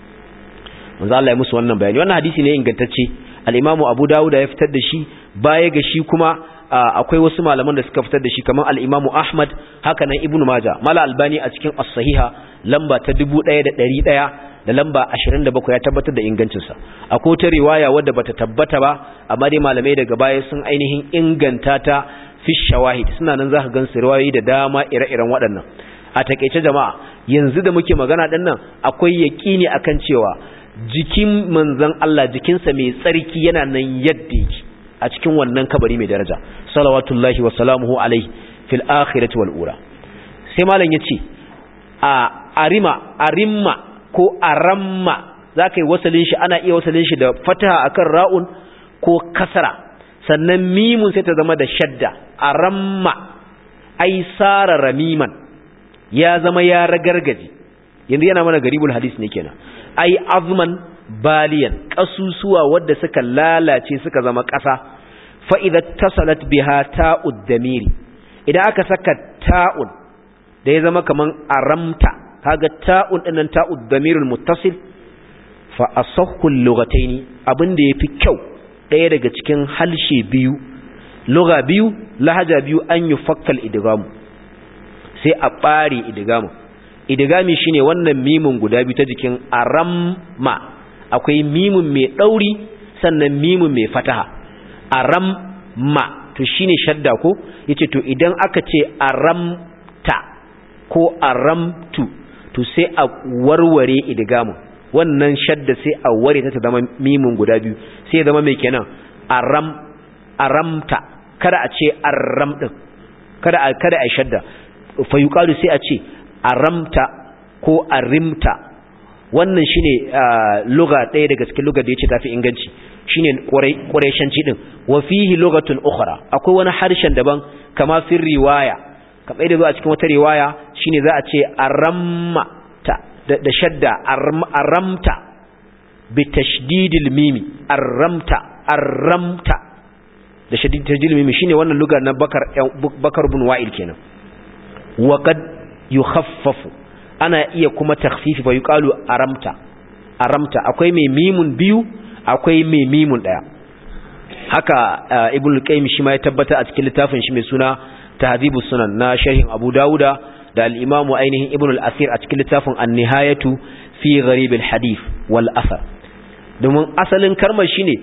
manzan Allah ya musu wannan bayani wannan hadisi ne ingantacce al-imamu Abu Dawud ya fitar da shi baya ga shi kuma akwai wasu malaman da suka fitar da shi kamar al-imamu Ahmad haka nan Ibn Majah mala albani a cikin as-sahiha lamba ta 1100 da lamba 27 ya tabbatar da ingancinsa akwai ta riwaya wadda bata tabbata ba amma dai malamai daga baya sun ainihin inganta ta fi shawahid suna nan zaka gan riwayoyi da dama ire-iren waɗannan a takeice jama'a yanzu da muke magana din nan akwai yaqini akan cewa jikin manzon Allah jikinsa mai tsarki yana nan yadda yake a cikin wannan kabari mai daraja salawatullahi wa salamuhu alaihi fil akhirati wal ula sai malam yace a arima arimma ko aramma zaka yi wasalin shi ana iya wasalin shi da fataha akan ra'un ko kasara sannan mimun sai ta zama da shadda aramma ai sara ramiman ya zama ya ragargaje yanzu yana mana garibul hadis ne kenan ai azman baliyan kasusuwa wadda suka lalace suka zama ƙasa fa idza tasalat biha ta'ud damiri idan aka saka ta'un da ya zama kaman aramta kaga ta'un dinnan ta'ud damirul muttasil fa asahhu al-lughataini abinda yafi kyau daya daga cikin halshe biyu lugha biyu lahaja biyu an yufakkal idgamu sai a bare idgamu idgami shine wannan mimun guda biyu ta jikin aramma akwai mimun mai dauri sannan mimun mai fataha aramma to shine shadda ko yace to idan aka ce aramta ko aramtu to sai a warware idgamu wannan shadda sai a ware ta ta zama mimun guda biyu sai ya zama mai kenan aram aramta kada a ce aram din kada a kada a shadda fa yuqalu sai a ce aramta ko arimta wannan shine lugha ɗaya daga cikin lugha da yace tafi inganci shine quraishanci din wa fihi lughatun ukhra akwai wani harshen daban kama fi riwaya kamar da zo a cikin wata riwaya shine za a ce aramma da shadda aramta bi tashdidil mimi aramta aramta da tashdidil mimi shine wannan lugar na bakar bakar bin wa'il kenan wa qad yukhaffafu ana iya kuma takhfifi fa yuqalu aramta aramta akwai mai mimun biyu akwai mai mimun daya haka ibnu qayyim shi ma ya tabbata a cikin littafin shi mai suna tahdhibus sunan na sharhin abu dauda da al-imam ainihin ibnu al-asir a cikin littafin an-nihayatu fi gharib al-hadith wal athar domin asalin kalmar shine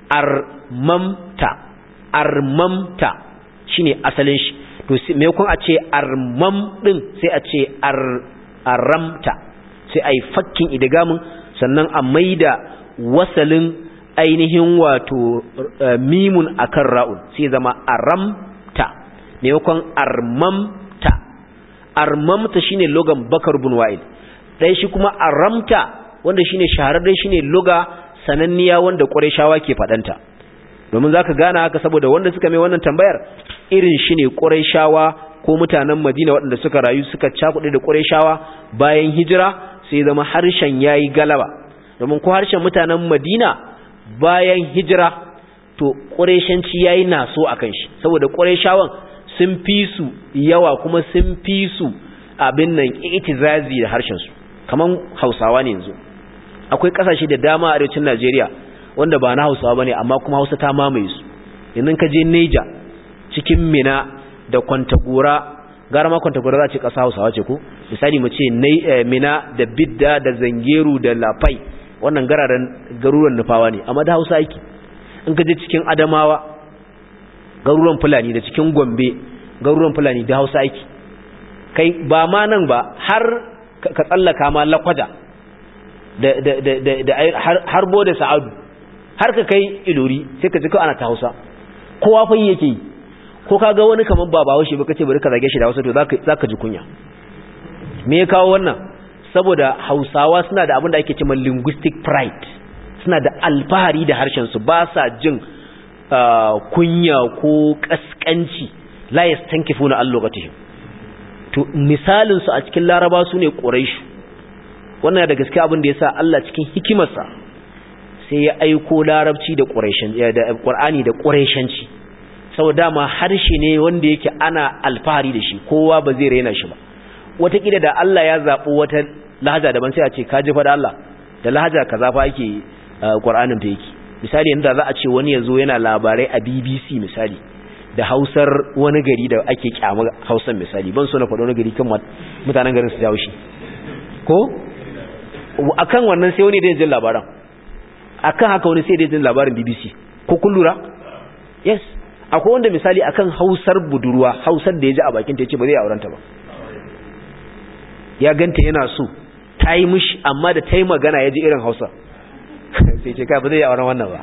armamta armamta shine asalin shi to me kun a ce armam din sai a ce ar aramta sai ai fakkin idgamin sannan a maida wasalin ainihin wato mimun akan ra'un sai zama aramta maimakon armamta armamta shine logan bakar bin wa'il dai shi kuma aramta wanda shine shahararren shine loga sananniya wanda qurayshawa ke fadanta domin zaka gana haka saboda wanda suka mai wannan tambayar irin shine qurayshawa ko mutanen Madina waɗanda suka rayu suka cakuɗe da qurayshawa bayan hijira sai zama harshen yayi galaba domin ko harshen mutanen Madina bayan hijira to qurayshanci yayi naso akan shi saboda qurayshawan sun fi su yawa kuma sun fi su abin nan itizazi da harshen su kaman Hausawa ne yanzu akwai kasashe da dama a arewacin Najeriya wanda ba na Hausawa bane amma kuma Hausa ta mamaye su yanzu ka je Niger cikin Mina da Kwantagora gara ma Kwantagora za ce kasa Hausawa ce ko misali mu ce Mina da Bidda da Zangeru da Lafai wannan gararen garuruwan nufawa ne amma da Hausa yake in ka je cikin Adamawa garuruwan Fulani da cikin Gombe garuruwan Fulani da Hausa yake kai ba ma nan ba har ka tsallaka ma Lakwada da da da da har bo da Sa'adu har ka kai Ilori sai ka ji ko ana ta Hausa kowa fa yake yi ko ka ga wani kaman ba bawo shi ba kace bari ka zage shi da Hausa to zaka zaka ji kunya me ya kawo wannan saboda Hausawa suna da abin da ake cewa linguistic pride suna da alfahari da harshen su ba sa jin kunya ko kaskanci la yastankifuna allogatihim to misalin su a cikin Laraba su ne Quraysh wannan da gaske abin da yasa Allah cikin hikimarsa sai ya aiko Larabci da Qurayshan da Qur'ani da Qurayshanci saboda ma harshe ne wanda yake ana alfahari da shi kowa ba zai raina shi ba wataƙila da Allah ya zaɓi wata lahaja daban sai a ce ka jifa da Allah da lahaja kaza fa ake Qur'anin ta yake misali yanda za a ce wani yazo yana labarai a BBC misali da Hausar wani gari da ake kyama Hausar misali ban so na faɗo wani gari kan mutanen garin su jawo shi ko akan wannan sai wani da jin labaran akan haka wani sai da jin labarin BBC ko kun lura yes akwai wanda misali akan Hausar budurwa Hausar da ya ji a bakin ta yace ba zai aurenta ba ya ganta yana so ta yi mishi amma da ta yi magana ya ji irin hausa sai ce kai ba zai yi auren wannan ba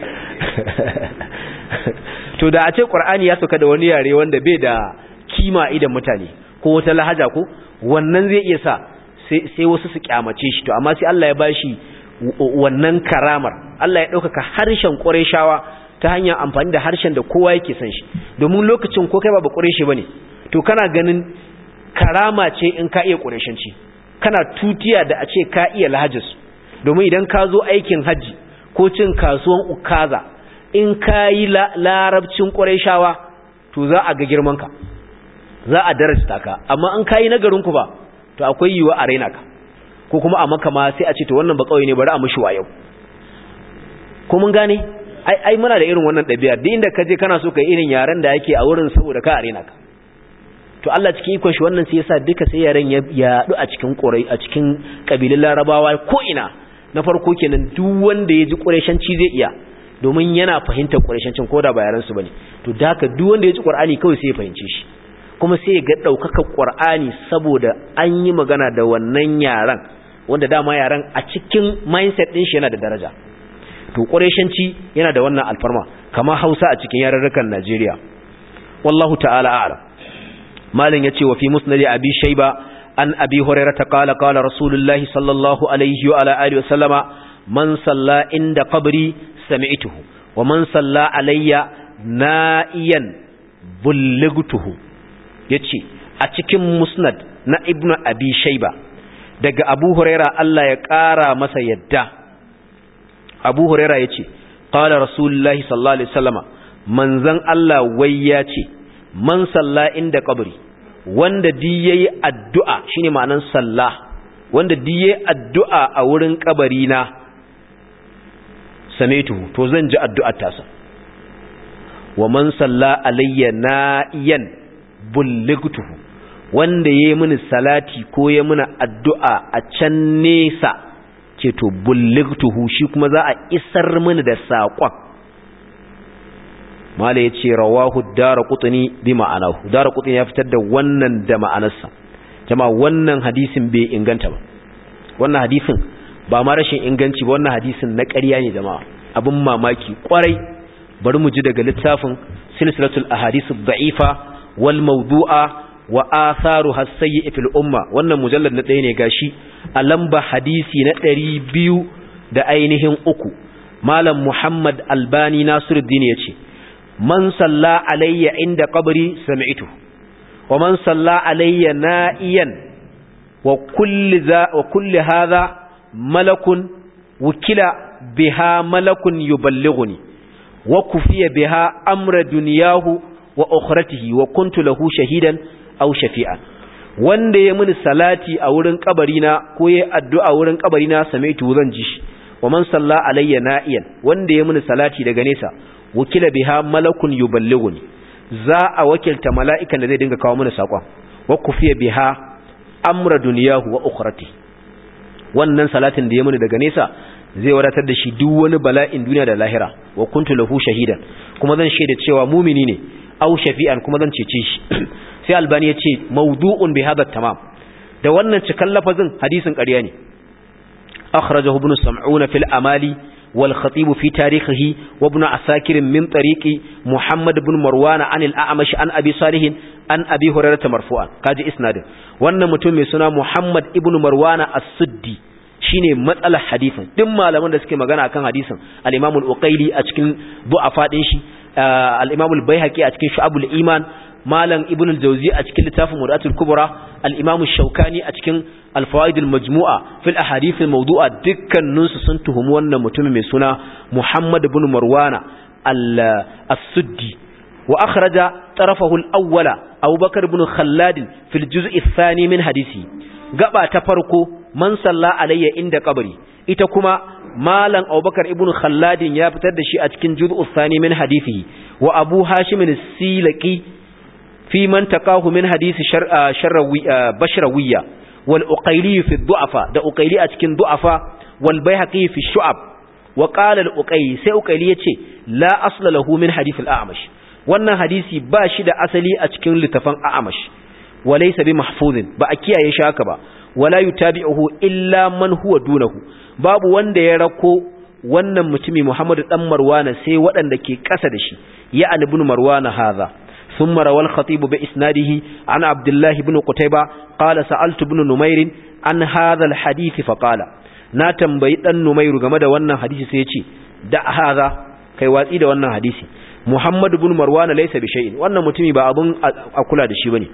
to da a ce ƙwar'ani ya sauka da wani yare wanda bai da kima idan mutane ko wata lahaja ko wannan zai iya sa sai wasu su kyamace shi to amma sai Allah ya bashi wannan karamar Allah ya ɗaukaka harshen ƙwarai ta hanyar amfani da harshen da kowa yake son shi domin lokacin ko kai ba ba ƙwarai ba ne to kana ganin karama ce in ka iya ƙurashanci kana tutiya da a ce ka iya lahajis domin idan ka zo aikin hajji ko cin kasuwan ukaza in ka yi larabcin ƙurashawa to za a ga girmanka za a darajta ka amma in ka yi nagarinku ba to akwai yiwa a raina ka ko kuma a maka ma sai a ce to wannan ba kawai ne bari a mushi wa yau ko mun gane ai ai muna da irin wannan ɗabi'a duk inda ka je kana so ka yi irin yaren da yake a wurin saboda ka a raina ka to Allah cikin ikon shi wannan sai yasa duka sai yaran ya yadu a cikin Quraysh a cikin kabilan Larabawa ko ina na farko kenan duk wanda ya ji Qurayshanci zai iya domin yana fahimtar Qurayshancin koda ba yaran su bane to da haka duk wanda ya ji Qur'ani kawai sai ya fahimce shi kuma sai ya ga daukakar Qur'ani saboda an yi magana da wannan yaran wanda dama yaran a cikin mindset din shi yana da daraja to Qurayshanci yana da wannan alfarma kamar Hausa a cikin yarurrukan Najeriya wallahu ta'ala a'lam malin yace wa fi musnad abi shayba an abi hurairah qala qala rasulullahi sallallahu alaihi wa ala alihi wa sallama man salla inda qabri sami'tuhu wa man salla alayya na'iyan bulligtuhu yace a cikin musnad na ibnu abi shayba daga abu hurairah Allah ya kara masa yadda abu hurairah yace qala rasulullahi sallallahu alaihi wasallama manzon Allah wai yace man salla inda kabari wanda di yayi addu'a shine ma'anan sallah wanda di yayi addu'a a wurin kabari na samaitu to zan ji addu'ar tasa wa man salla alayya na'iyan bulligtuhu wanda yayi mini salati ko ya mini addu'a a can nesa ce to bulligtuhu shi kuma za a isar mini da saƙon mala ya ce rawahu dara kutuni bi ma'anahu dara kutuni ya fitar da wannan da ma'anarsa jama wannan hadisin bai inganta ba wannan hadisin ba ma rashin inganci ba wannan hadisin na ƙarya ne jama'a abin mamaki kwarai bari mu ji daga littafin silsilatul ahadithu da'ifa wal mawdu'a wa atharu hasayyi fil umma wannan mujallad na ɗaya ne gashi a lamba hadisi na ɗari biyu da ainihin uku malam muhammad albani nasiruddin ya ce man salla alayya inda qabri sami'tu wa man salla alayya na'iyan wa kulli za wa kulli hadha malakun wukila biha malakun yuballighuni wa kufiya biha amra dunyahu wa ukhratihi wa kuntu lahu shahidan aw shafi'an wanda ya mini salati a wurin kabarina ko ya addu'a wurin kabarina sami'tu zan ji shi wa man salla alayya na'iyan wanda ya mini salati daga nesa wakila biha malakun yuballighuni za a wakilta mala'ikan da zai dinga kawo mana sakon wa kufiya biha amra dunyahu wa ukhrati wannan salatin da ya muni daga nesa zai wadatar da shi duk wani bala'in duniya da lahira wa kuntu lahu shahidan kuma zan shaida cewa mumini ne aw shafi'an kuma zan cece shi sai albani ya ce mawdu'un bi hadha tamam da wannan cikan lafazin hadisin ƙarya ne akhrajahu ibn sam'una fil amali والخطيب في تاريخه وابن عساكر من طريق محمد بن مروان عن الأعمش عن أبي صالح عن أبي هريرة مرفوعا كاجي إسناد وأن متوم سنة محمد ابن مروان السدي shine matsalar hadisin duk malaman da suke magana akan hadisin al-Imam al-Uqayli a cikin du'afa din shi al-Imam al-Baihaqi a cikin Shu'abul Iman malam Ibn al-Jawzi a cikin littafin Mudatul Kubra al-Imam al-Shawkani a cikin al-Fawaid al-Majmu'a fil ahadith al-mawdu'a dukkanin su sun tuhumi wannan mutumin mai suna Muhammad ibn Marwana al-Suddi wa akhraja tarafahu al-awwala Abu Bakar ibn Khallad fil juz' ath-thani min hadisi gaba ta farko man salla alayya inda qabri ita kuma malam Abubakar ibn Khalladin ya fitar da shi a cikin juz'u thani min hadisihi wa Abu Hashim as-Silaki fi man taqahu min hadisi sharrawi bashrawiyya wal Uqayli fi du'afa da Uqayli a cikin du'afa wal Baihaqi fi shu'ab wa qala al-Uqayli sai Uqayli yace la asla lahu min hadith al-A'mash wannan hadisi ba shi da asali a cikin littafin A'mash walaysa bi mahfuzin ba a kiyaye shi haka ba wala yutabi'uhu illa man huwa dunahu babu wanda ya rako wannan mutumi Muhammad dan Marwana sai waɗanda ke ƙasa da shi ya ibn Marwana hadha thumma rawal khatib bi isnadihi an Abdullah ibn Qutayba qala sa'altu ibn Numair an hadha al hadith fa qala na tambayi dan Numairu game da wannan hadisi sai ya ce da hadha kai watsi da wannan hadisi Muhammad ibn Marwana laysa bi shay'in wannan mutumi ba abun a kula da shi bane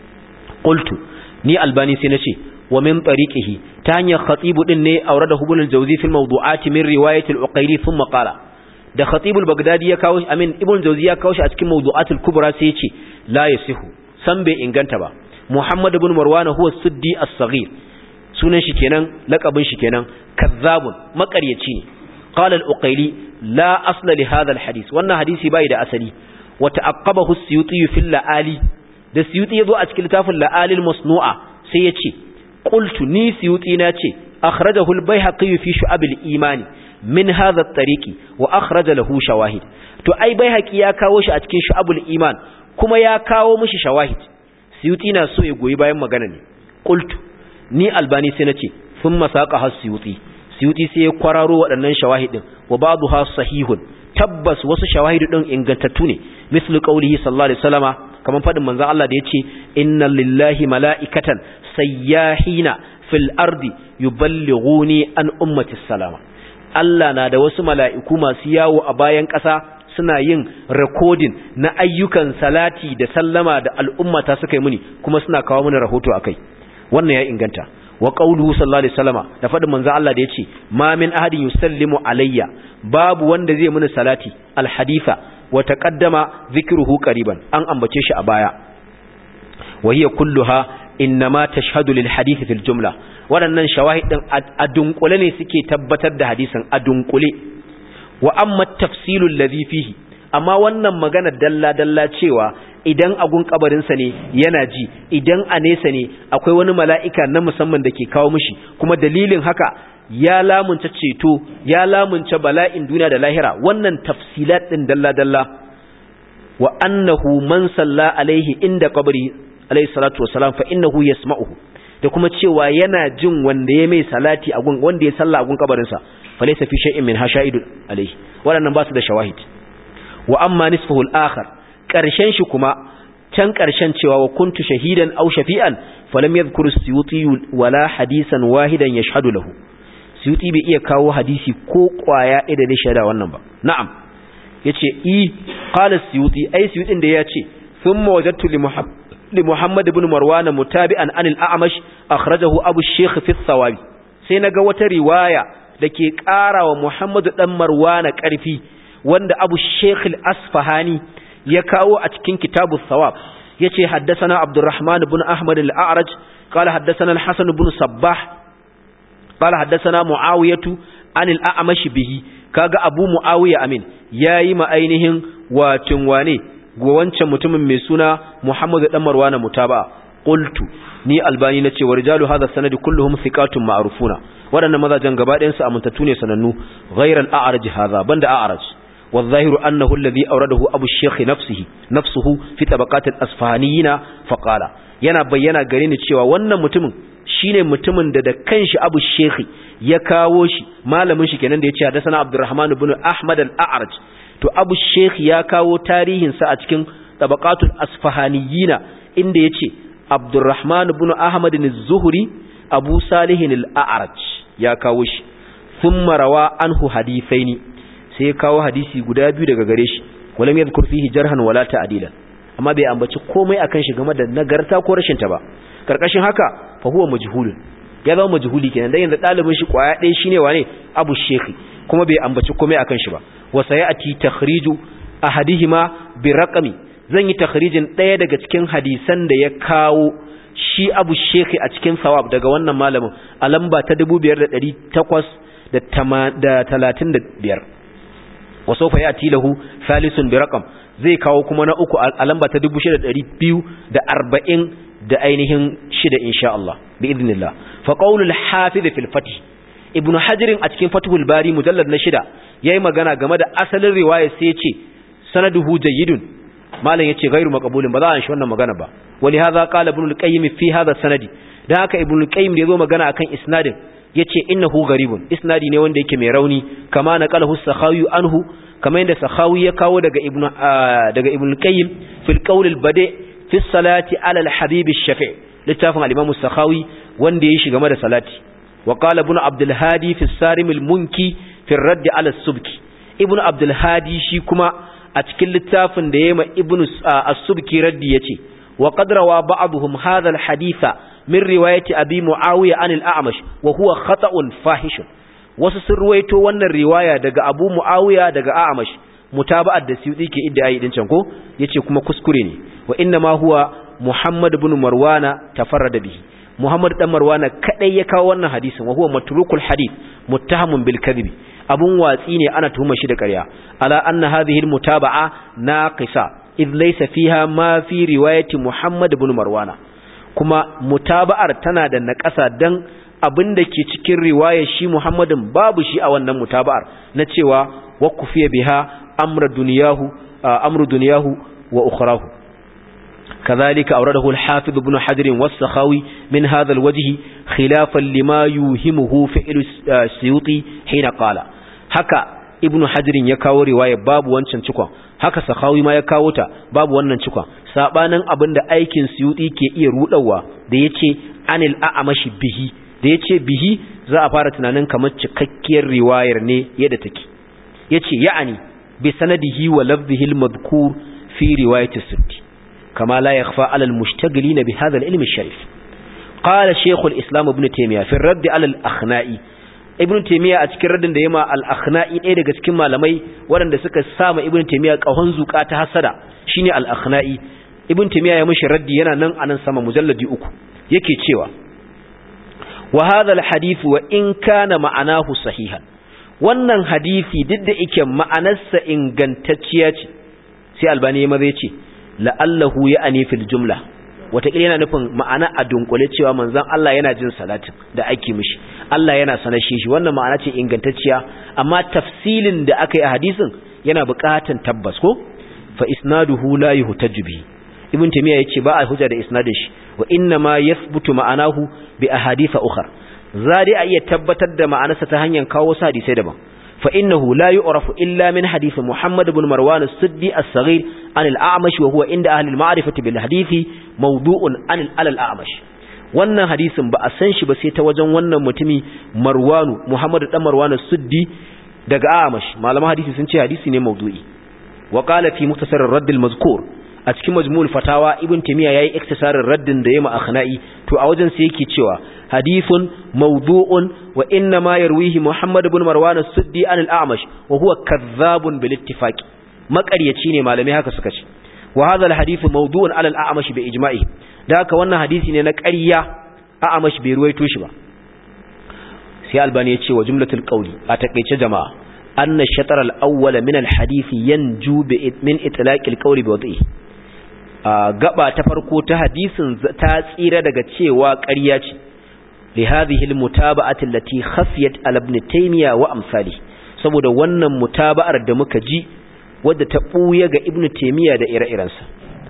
qultu ni albani sai nace wa min tariqihi ta hanyar khatibu din ne aurada ibn al-jawzi fi mawdu'ati min riwayat al-uqayli thumma qala da khatib al-baghdadi ya kawo amin ibn jawzi ya kawo shi a cikin mawdu'at al-kubra sai yace la yasihu san bai inganta ba muhammad ibn marwan huwa suddi as-saghir sunan shi kenan laqabin shi kenan kazzabun makaryaci ne qala al-uqayli la asla li hadha al-hadith wannan hadisi bai da asali wa ta'aqqabahu as-suyuti fi al-la'ali da suyuti yazo a cikin littafin la'alil masnu'a sai yace qultu ni suyuti na ce akhrajahu al-baihaqi fi shu'ab al-iman min hadha at-tariqi wa akhraja lahu shawahid to ai baihaqi ya kawo shi a cikin shu'ab al-iman kuma ya kawo mishi shawahid suyuti na so ya goyi bayan magana ne qultu ni albani sai nace thumma saqa has suyuti suyuti sai ya kwararo waɗannan shawahidin wa ba'daha sahihun tabbas wasu shawahidu din ingantattu ne mislu qawlihi sallallahu alaihi wasallama kaman fadin manzon Allah da yace inna lillahi mala'ikatan sayyahina fil ardi yuballighuni an ummati salama Allah na da wasu mala'iku masu yawo a bayan ƙasa suna yin recording na ayyukan salati da sallama da al'ummata suka yi muni kuma suna kawo mana rahoto akai wannan ya inganta wa qawluhu sallallahu alaihi wasallama da fadin manzo Allah da yace ma min ahadin yusallimu alayya babu wanda zai muni salati alhaditha wa taqaddama dhikruhu qariban an ambace shi a baya wa hiya kulluha innama tashhadu lil hadith fil jumla waɗannan shawahid din a dunkule ne suke tabbatar da hadisin a dunkule wa amma tafsilul ladhi fihi amma wannan magana dalla dalla cewa idan agun kabarinsa ne yana ji idan a nesa ne akwai wani mala'ika na musamman da ke kawo mishi kuma dalilin haka ya lamunta ceto ya lamunta bala'in duniya da lahira wannan tafsilat din dalla dalla wa annahu man salla alaihi inda qabri alaihi salatu wassalam fa innahu yasma'uhu da kuma cewa yana jin wanda ya mai salati a gun wanda ya salla a gun kabarinsa fa laysa fi shay'in min hashaidu alaihi waɗannan ba su da shawahid wa amma nisfuhu al-akhar karshen shi kuma can karshen cewa wa kuntu shahidan aw shafi'an falam yadhkur suyuti wala hadisan wahidan yashhadu lahu suyuti bai iya kawo hadisi ko kwaya ɗaya da shaida wannan ba na'am yace i qala suyuti ai suyutin da yace thumma wajadtu li muhammad li muhammad ibn marwan mutabi'an an al-a'mash akhrajahu abu shaykh fi thawabi sai naga wata riwaya dake ƙara wa muhammad dan marwana ƙarfi wanda abu shaykh al-asfahani ya kawo a cikin kitabu thawab yace haddathana abdurrahman ibn ahmad al-a'raj qala haddathana al-hasan ibn sabbah qala haddathana muawiyatu an al-a'mash bihi kaga abu muawiya amin yayi ma ainihin watin wane go wancan mutumin mai suna muhammad dan marwana mutaba qultu ni albani nace wa rijalu hadha sanadi kulluhum thiqatun ma'rufuna wadannan mazajen gaba ɗayan su amintattu ne sanannu ghayra al-a'raj hadha banda a'raj والظاهر أنه الذي أورده أبو الشيخ نفسه نفسه في طبقات الأصفهانيين فقال yana bayyana gare ni cewa wannan mutumin shine mutumin da da kanshi Abu Sheikh ya kawo shi malamin shi kenan da yace hadathana Abdurrahman ibn Ahmad al-A'raj to Abu Sheikh ya kawo tarihin sa a cikin tabaqatul asfahaniyina inda yace Abdurrahman ibn Ahmad az-Zuhri Abu Salih al-A'raj ya kawo shi thumma rawa anhu hadithaini sai ya kawo hadisi guda biyu daga gare shi walam yadhkur fihi jarhan wala ta'dilan amma bai ambaci komai akan shi game da nagarta ko rashin ta ba karkashin haka fa huwa majhulun ya zama majhuli kenan dan yanzu dalibin shi kwaya ɗaya shine wane Abu Shekhi kuma bai ambaci komai akan shi ba wa sayati takhriju ahadihima bi raqami zan yi takhrijin ɗaya daga cikin hadisan da ya kawo shi Abu Shekhi a cikin sawab daga wannan malamin a lamba ta 2835 وسوف يأتي له ثالث برقم zai kawo kuma na uku a lamba ta 6240 da ainihin shida insha Allah bi idnillah fa qaulul hafiz fil fath ibnu hajar a cikin fathul bari mujallad na shida yayi magana game da asalin riwaya sai yace sanaduhu jayyidun malam yace ghairu maqbulin ba za a shi wannan magana ba wali hadha qala ibn al-qayyim fi hadha sanadi dan haka ibn al-qayyim da yazo magana akan isnadin yace innahu gharibun isnadi ne wanda yake mai rauni kama naqalahu sakhawi anhu kama yanda sakhawi ya kawo daga ibnu daga ibnu qayyim fil qawl al badi fi salati ala al habib al shafi littafin al imam sakhawi wanda yayi shi game da salati wa qala ibnu abdul hadi fi sarim al munki fi radd ala al subki ibnu abdul hadi shi kuma a cikin littafin da yayi ma ibnu as-subki raddi yace wa qad rawa ba'dhum hadha al haditha min riwayati abi muawiya anil a'mash wa huwa khata'un fahishun wasu sun ruwaito wannan riwaya daga abu muawiya daga a'mash mutaba'at da suyuti ke idda ayi din can ko yace kuma kuskure ne wa inna ma huwa muhammad ibn marwana tafarrada bihi muhammad dan marwana kadai ya kawo wannan hadisin wa huwa matrukul hadith muttahamun bil kadhibi abun watsi ne ana tuhumar shi da ƙarya ala anna hadhihi al mutaba'a naqisa idh laysa fiha ma fi riwayati muhammad ibn marwana kuma mutaba'ar tana da naƙasa dan abin da ke cikin riwayar shi Muhammadin babu shi a wannan mutaba'ar na cewa wa kufiya biha amra duniyahu amru duniyahu wa ukhrahu كذلك أورده الحافظ ابن حجر والسخاوي من هذا الوجه خلافا لما يوهمه فعل السيوطي حين قال هكا ابن حجر يكاو رواية باب وانشان شكوان haka sahawi ma ya kawo ta babu wannan cikon sabanin abinda aikin suyuti ke iya rudawa da yace anil a'amashi bihi da yace bihi za a fara tunanin kamar cikakkiyar riwayar ne yadda take yace ya'ani bi sanadihi wa lafzihi al-madhkur fi riwayati sitti kama la yakhfa 'ala al-mushtagilin bi hadha al-ilm al-sharif qala shaykh al-islam ibn taymiyyah fi ar-radd 'ala al-akhna'i ibn taymiya a cikin radin da yema al-akhna'i ɗaya daga cikin malamai waɗanda suka sama ibn taymiya kahon zuka ta hasada shine al-akhna'i ibn timiya ya mishi raddi yana nan anan sama mujalladi uku yake cewa wa hadha alhadith wa in kana ma'anahu sahihan wannan hadisi duk da yake ma'anarsa ingantacciya ce sai albani ya maza yace la'allahu ya'ani fil jumla wataƙila yana nufin ma'ana a dunkule cewa manzon Allah yana jin salatin da ake mishi Allah yana sanar shi wannan ma'ana ce ingantacciya amma tafsilin da aka yi a hadisin yana buƙatan tabbas ko fa isnaduhu la yuhtaju bihi ibn tamiya yace ba a hujja da isnadin shi wa inna ma yathbutu ma'anahu bi ahadith ukhra zari a iya tabbatar da ma'anarsa ta hanyar kawo sa hadisai daban fa innahu la yu'rafu illa min hadith muhammad ibn marwan as-siddi as-saghir an al-a'mash wa huwa inda ahli al-ma'rifati bil hadithi mawdu'un an al-a'mash wannan hadisin ba a san shi ba sai ta wajen wannan mutumi marwanu muhammad dan marwan as-siddi daga a'mash malaman hadisi sun ce hadisi ne mawdu'i wa qala fi mukhtasar ar-radd al-mazkur a cikin majmu'ul fatawa ibn timiya yayi iktisarin raddin da yayi akhna'i to a wajen sai yake cewa hadithun mawdu'un wa inna ma yarwihi muhammad ibn marwan as-suddi an al-a'mash wa huwa kadhabun bil ittifaq maƙaryaci ne malamai haka suka ce wa hadha al-hadithu mawdu'un ala al-a'mash bi ijma'i da haka wannan hadisi ne na ƙarya a'mash bai ruwaito shi ba sai albani ya ce wa jumlatul qawli a takeice jama'a anna shatar al-awwal min al-hadith yanju min itlaq al-qawli bi wad'ihi gaba ta farko ta hadisin ta tsira daga cewa ƙarya ce li hadhihi almutaba'ati allati khafiyat ala ibn taymiya wa amsali saboda wannan mutaba'ar da muka ji wadda ta buya ga ibn taymiya da ire-irensa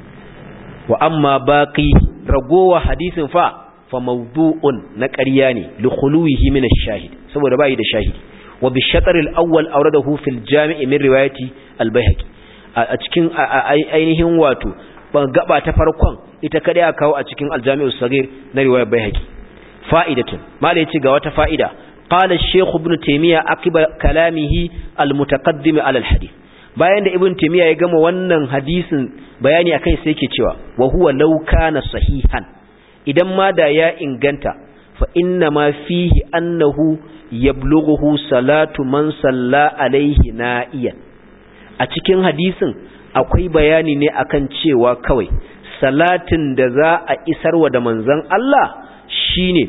wa amma baqi ragowa hadisin fa fa mawdu'un na ƙarya ne li khuluwihi min ash-shahid saboda bai da shahidi wa bi shatr al-awwal awradahu fil jami' min riwayati al-baihaqi a cikin ainihin wato gaba ta farkon ita kada ya kawo a cikin aljami'u sagir na riwayar baihaqi fa'idatun mala yace ga wata fa'ida qala ash-shaykh ibn taymiya aqiba kalamihi al-mutaqaddim ala al-hadith bayan da ibn taymiya ya gama wannan hadisin bayani akan sai yake cewa wa huwa law kana sahihan idan ma da ya inganta fa inna ma fihi annahu yablughu salatu man salla alaihi na'iyan a cikin hadisin akwai bayani ne akan cewa kawai salatin da za a isarwa da manzon Allah shine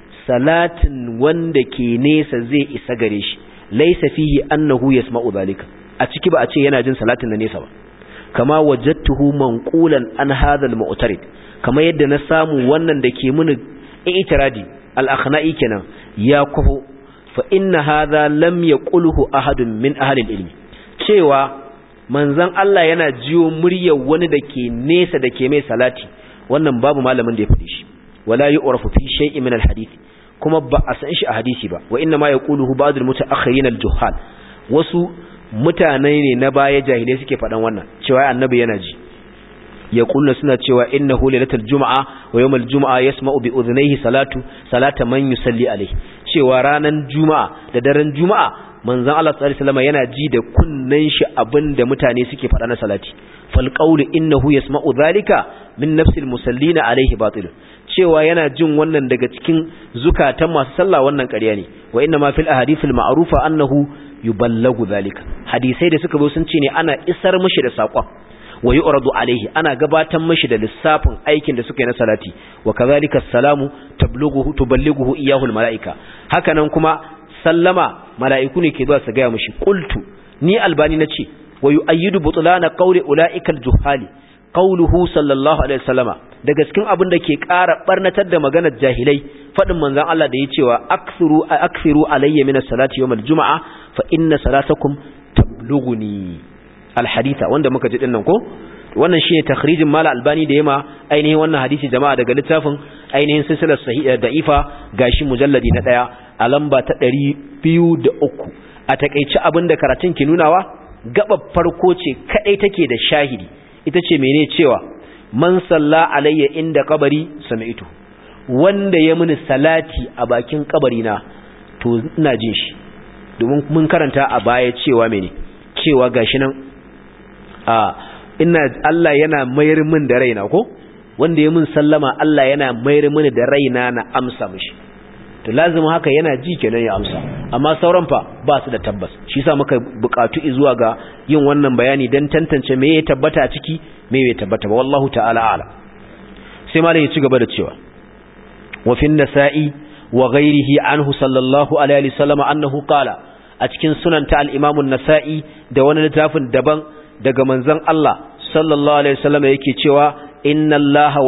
salatin wanda ke nesa zai isa gare shi laysa fihi annahu yasma'u zalika a ciki ba a ce yana jin salatin da nesa ba kama wajadtuhu manqulan an hadha al-mu'tarid kama yadda na samu wannan da ke muni i'tiradi al-akhna'i kenan ya kufu fa inna hadha lam yaqulhu ahadun min ahli al-ilmi cewa manzan Allah yana jiyo muryar wani da ke nesa da ke mai salati wannan babu malamin da ya faɗi shi wala yu'rafu fi shay'in min al-hadith kuma ba a san shi a hadisi ba wa inna ma yaquluhu ba'd al-mutaakhirin al-juhal wasu mutane ne na baya jahilai suke faɗan wannan cewa annabi yana ji yaquluna suna cewa innahu lailatul jumu'a wa yawmal jumu'a yasma'u bi udhnayhi salatu salata man yusalli alayhi cewa ranan juma'a da daren juma'a manzon Allah sallallahu alaihi wasallam yana ji da kunnen shi abinda mutane suke faɗa na salati fal qawlu innahu yasma'u dhalika min nafsil musallina alaihi batil cewa yana jin wannan daga cikin zukatan masu sallah wannan ƙarya ne wa inna ma fil ahadithil ma'rufa annahu yuballagu dhalika hadisai da suka zo sun ce ne ana isar mishi da saƙon wa yu'radu alaihi ana gabatar mishi da lissafin aikin da suka yi na salati wa kadhalika salamu tablughu tuballighu iyyahu al malaika hakanan kuma sallama mala'iku ne ke zuwa su gaya mashi qultu ni albani nace wa yu'ayyidu butlana qawli ulaika al-juhali qawluhu sallallahu alaihi wasallama daga cikin abin da ke ƙara barnatar da maganar jahilai fadin manzon Allah da ya cewa akthiru akthiru alayya min as-salati yawm al-jum'a fa inna salatakum tablughuni al-haditha wanda muka ji dinnan ko wannan shine takhrijin mala albani da yema ainihin wannan hadisi jama'a daga littafin ainihin silsilar sahiha da'ifa gashi mujalladi na daya a lamba ta ɗari biyu da uku a takaici abin da karatun ke nunawa gabar farko ce kaɗai take da shahidi ita ce mene cewa man salla alayya inda kabari sami'tu wanda ya mini salati a bakin kabari na to ina jin shi domin mun karanta a baya cewa mene cewa gashi nan a ina Allah yana mayar min da raina ko wanda ya min sallama Allah yana mayar mini da raina na amsa mishi to lazima haka yana ji kenan ya amsa amma sauran fa ba su da tabbas shi yasa muka bukatu zuwa ga yin wannan bayani dan tantance me ya tabbata ciki me bai tabbata ba wallahu ta'ala ala sai malai ya ci gaba da cewa wa fi nasa'i wa ghairihi anhu sallallahu alaihi wasallam annahu qala a cikin sunan ta al-imam an-nasa'i da wani littafin daban daga manzon Allah sallallahu alaihi wasallam yake cewa inna Allah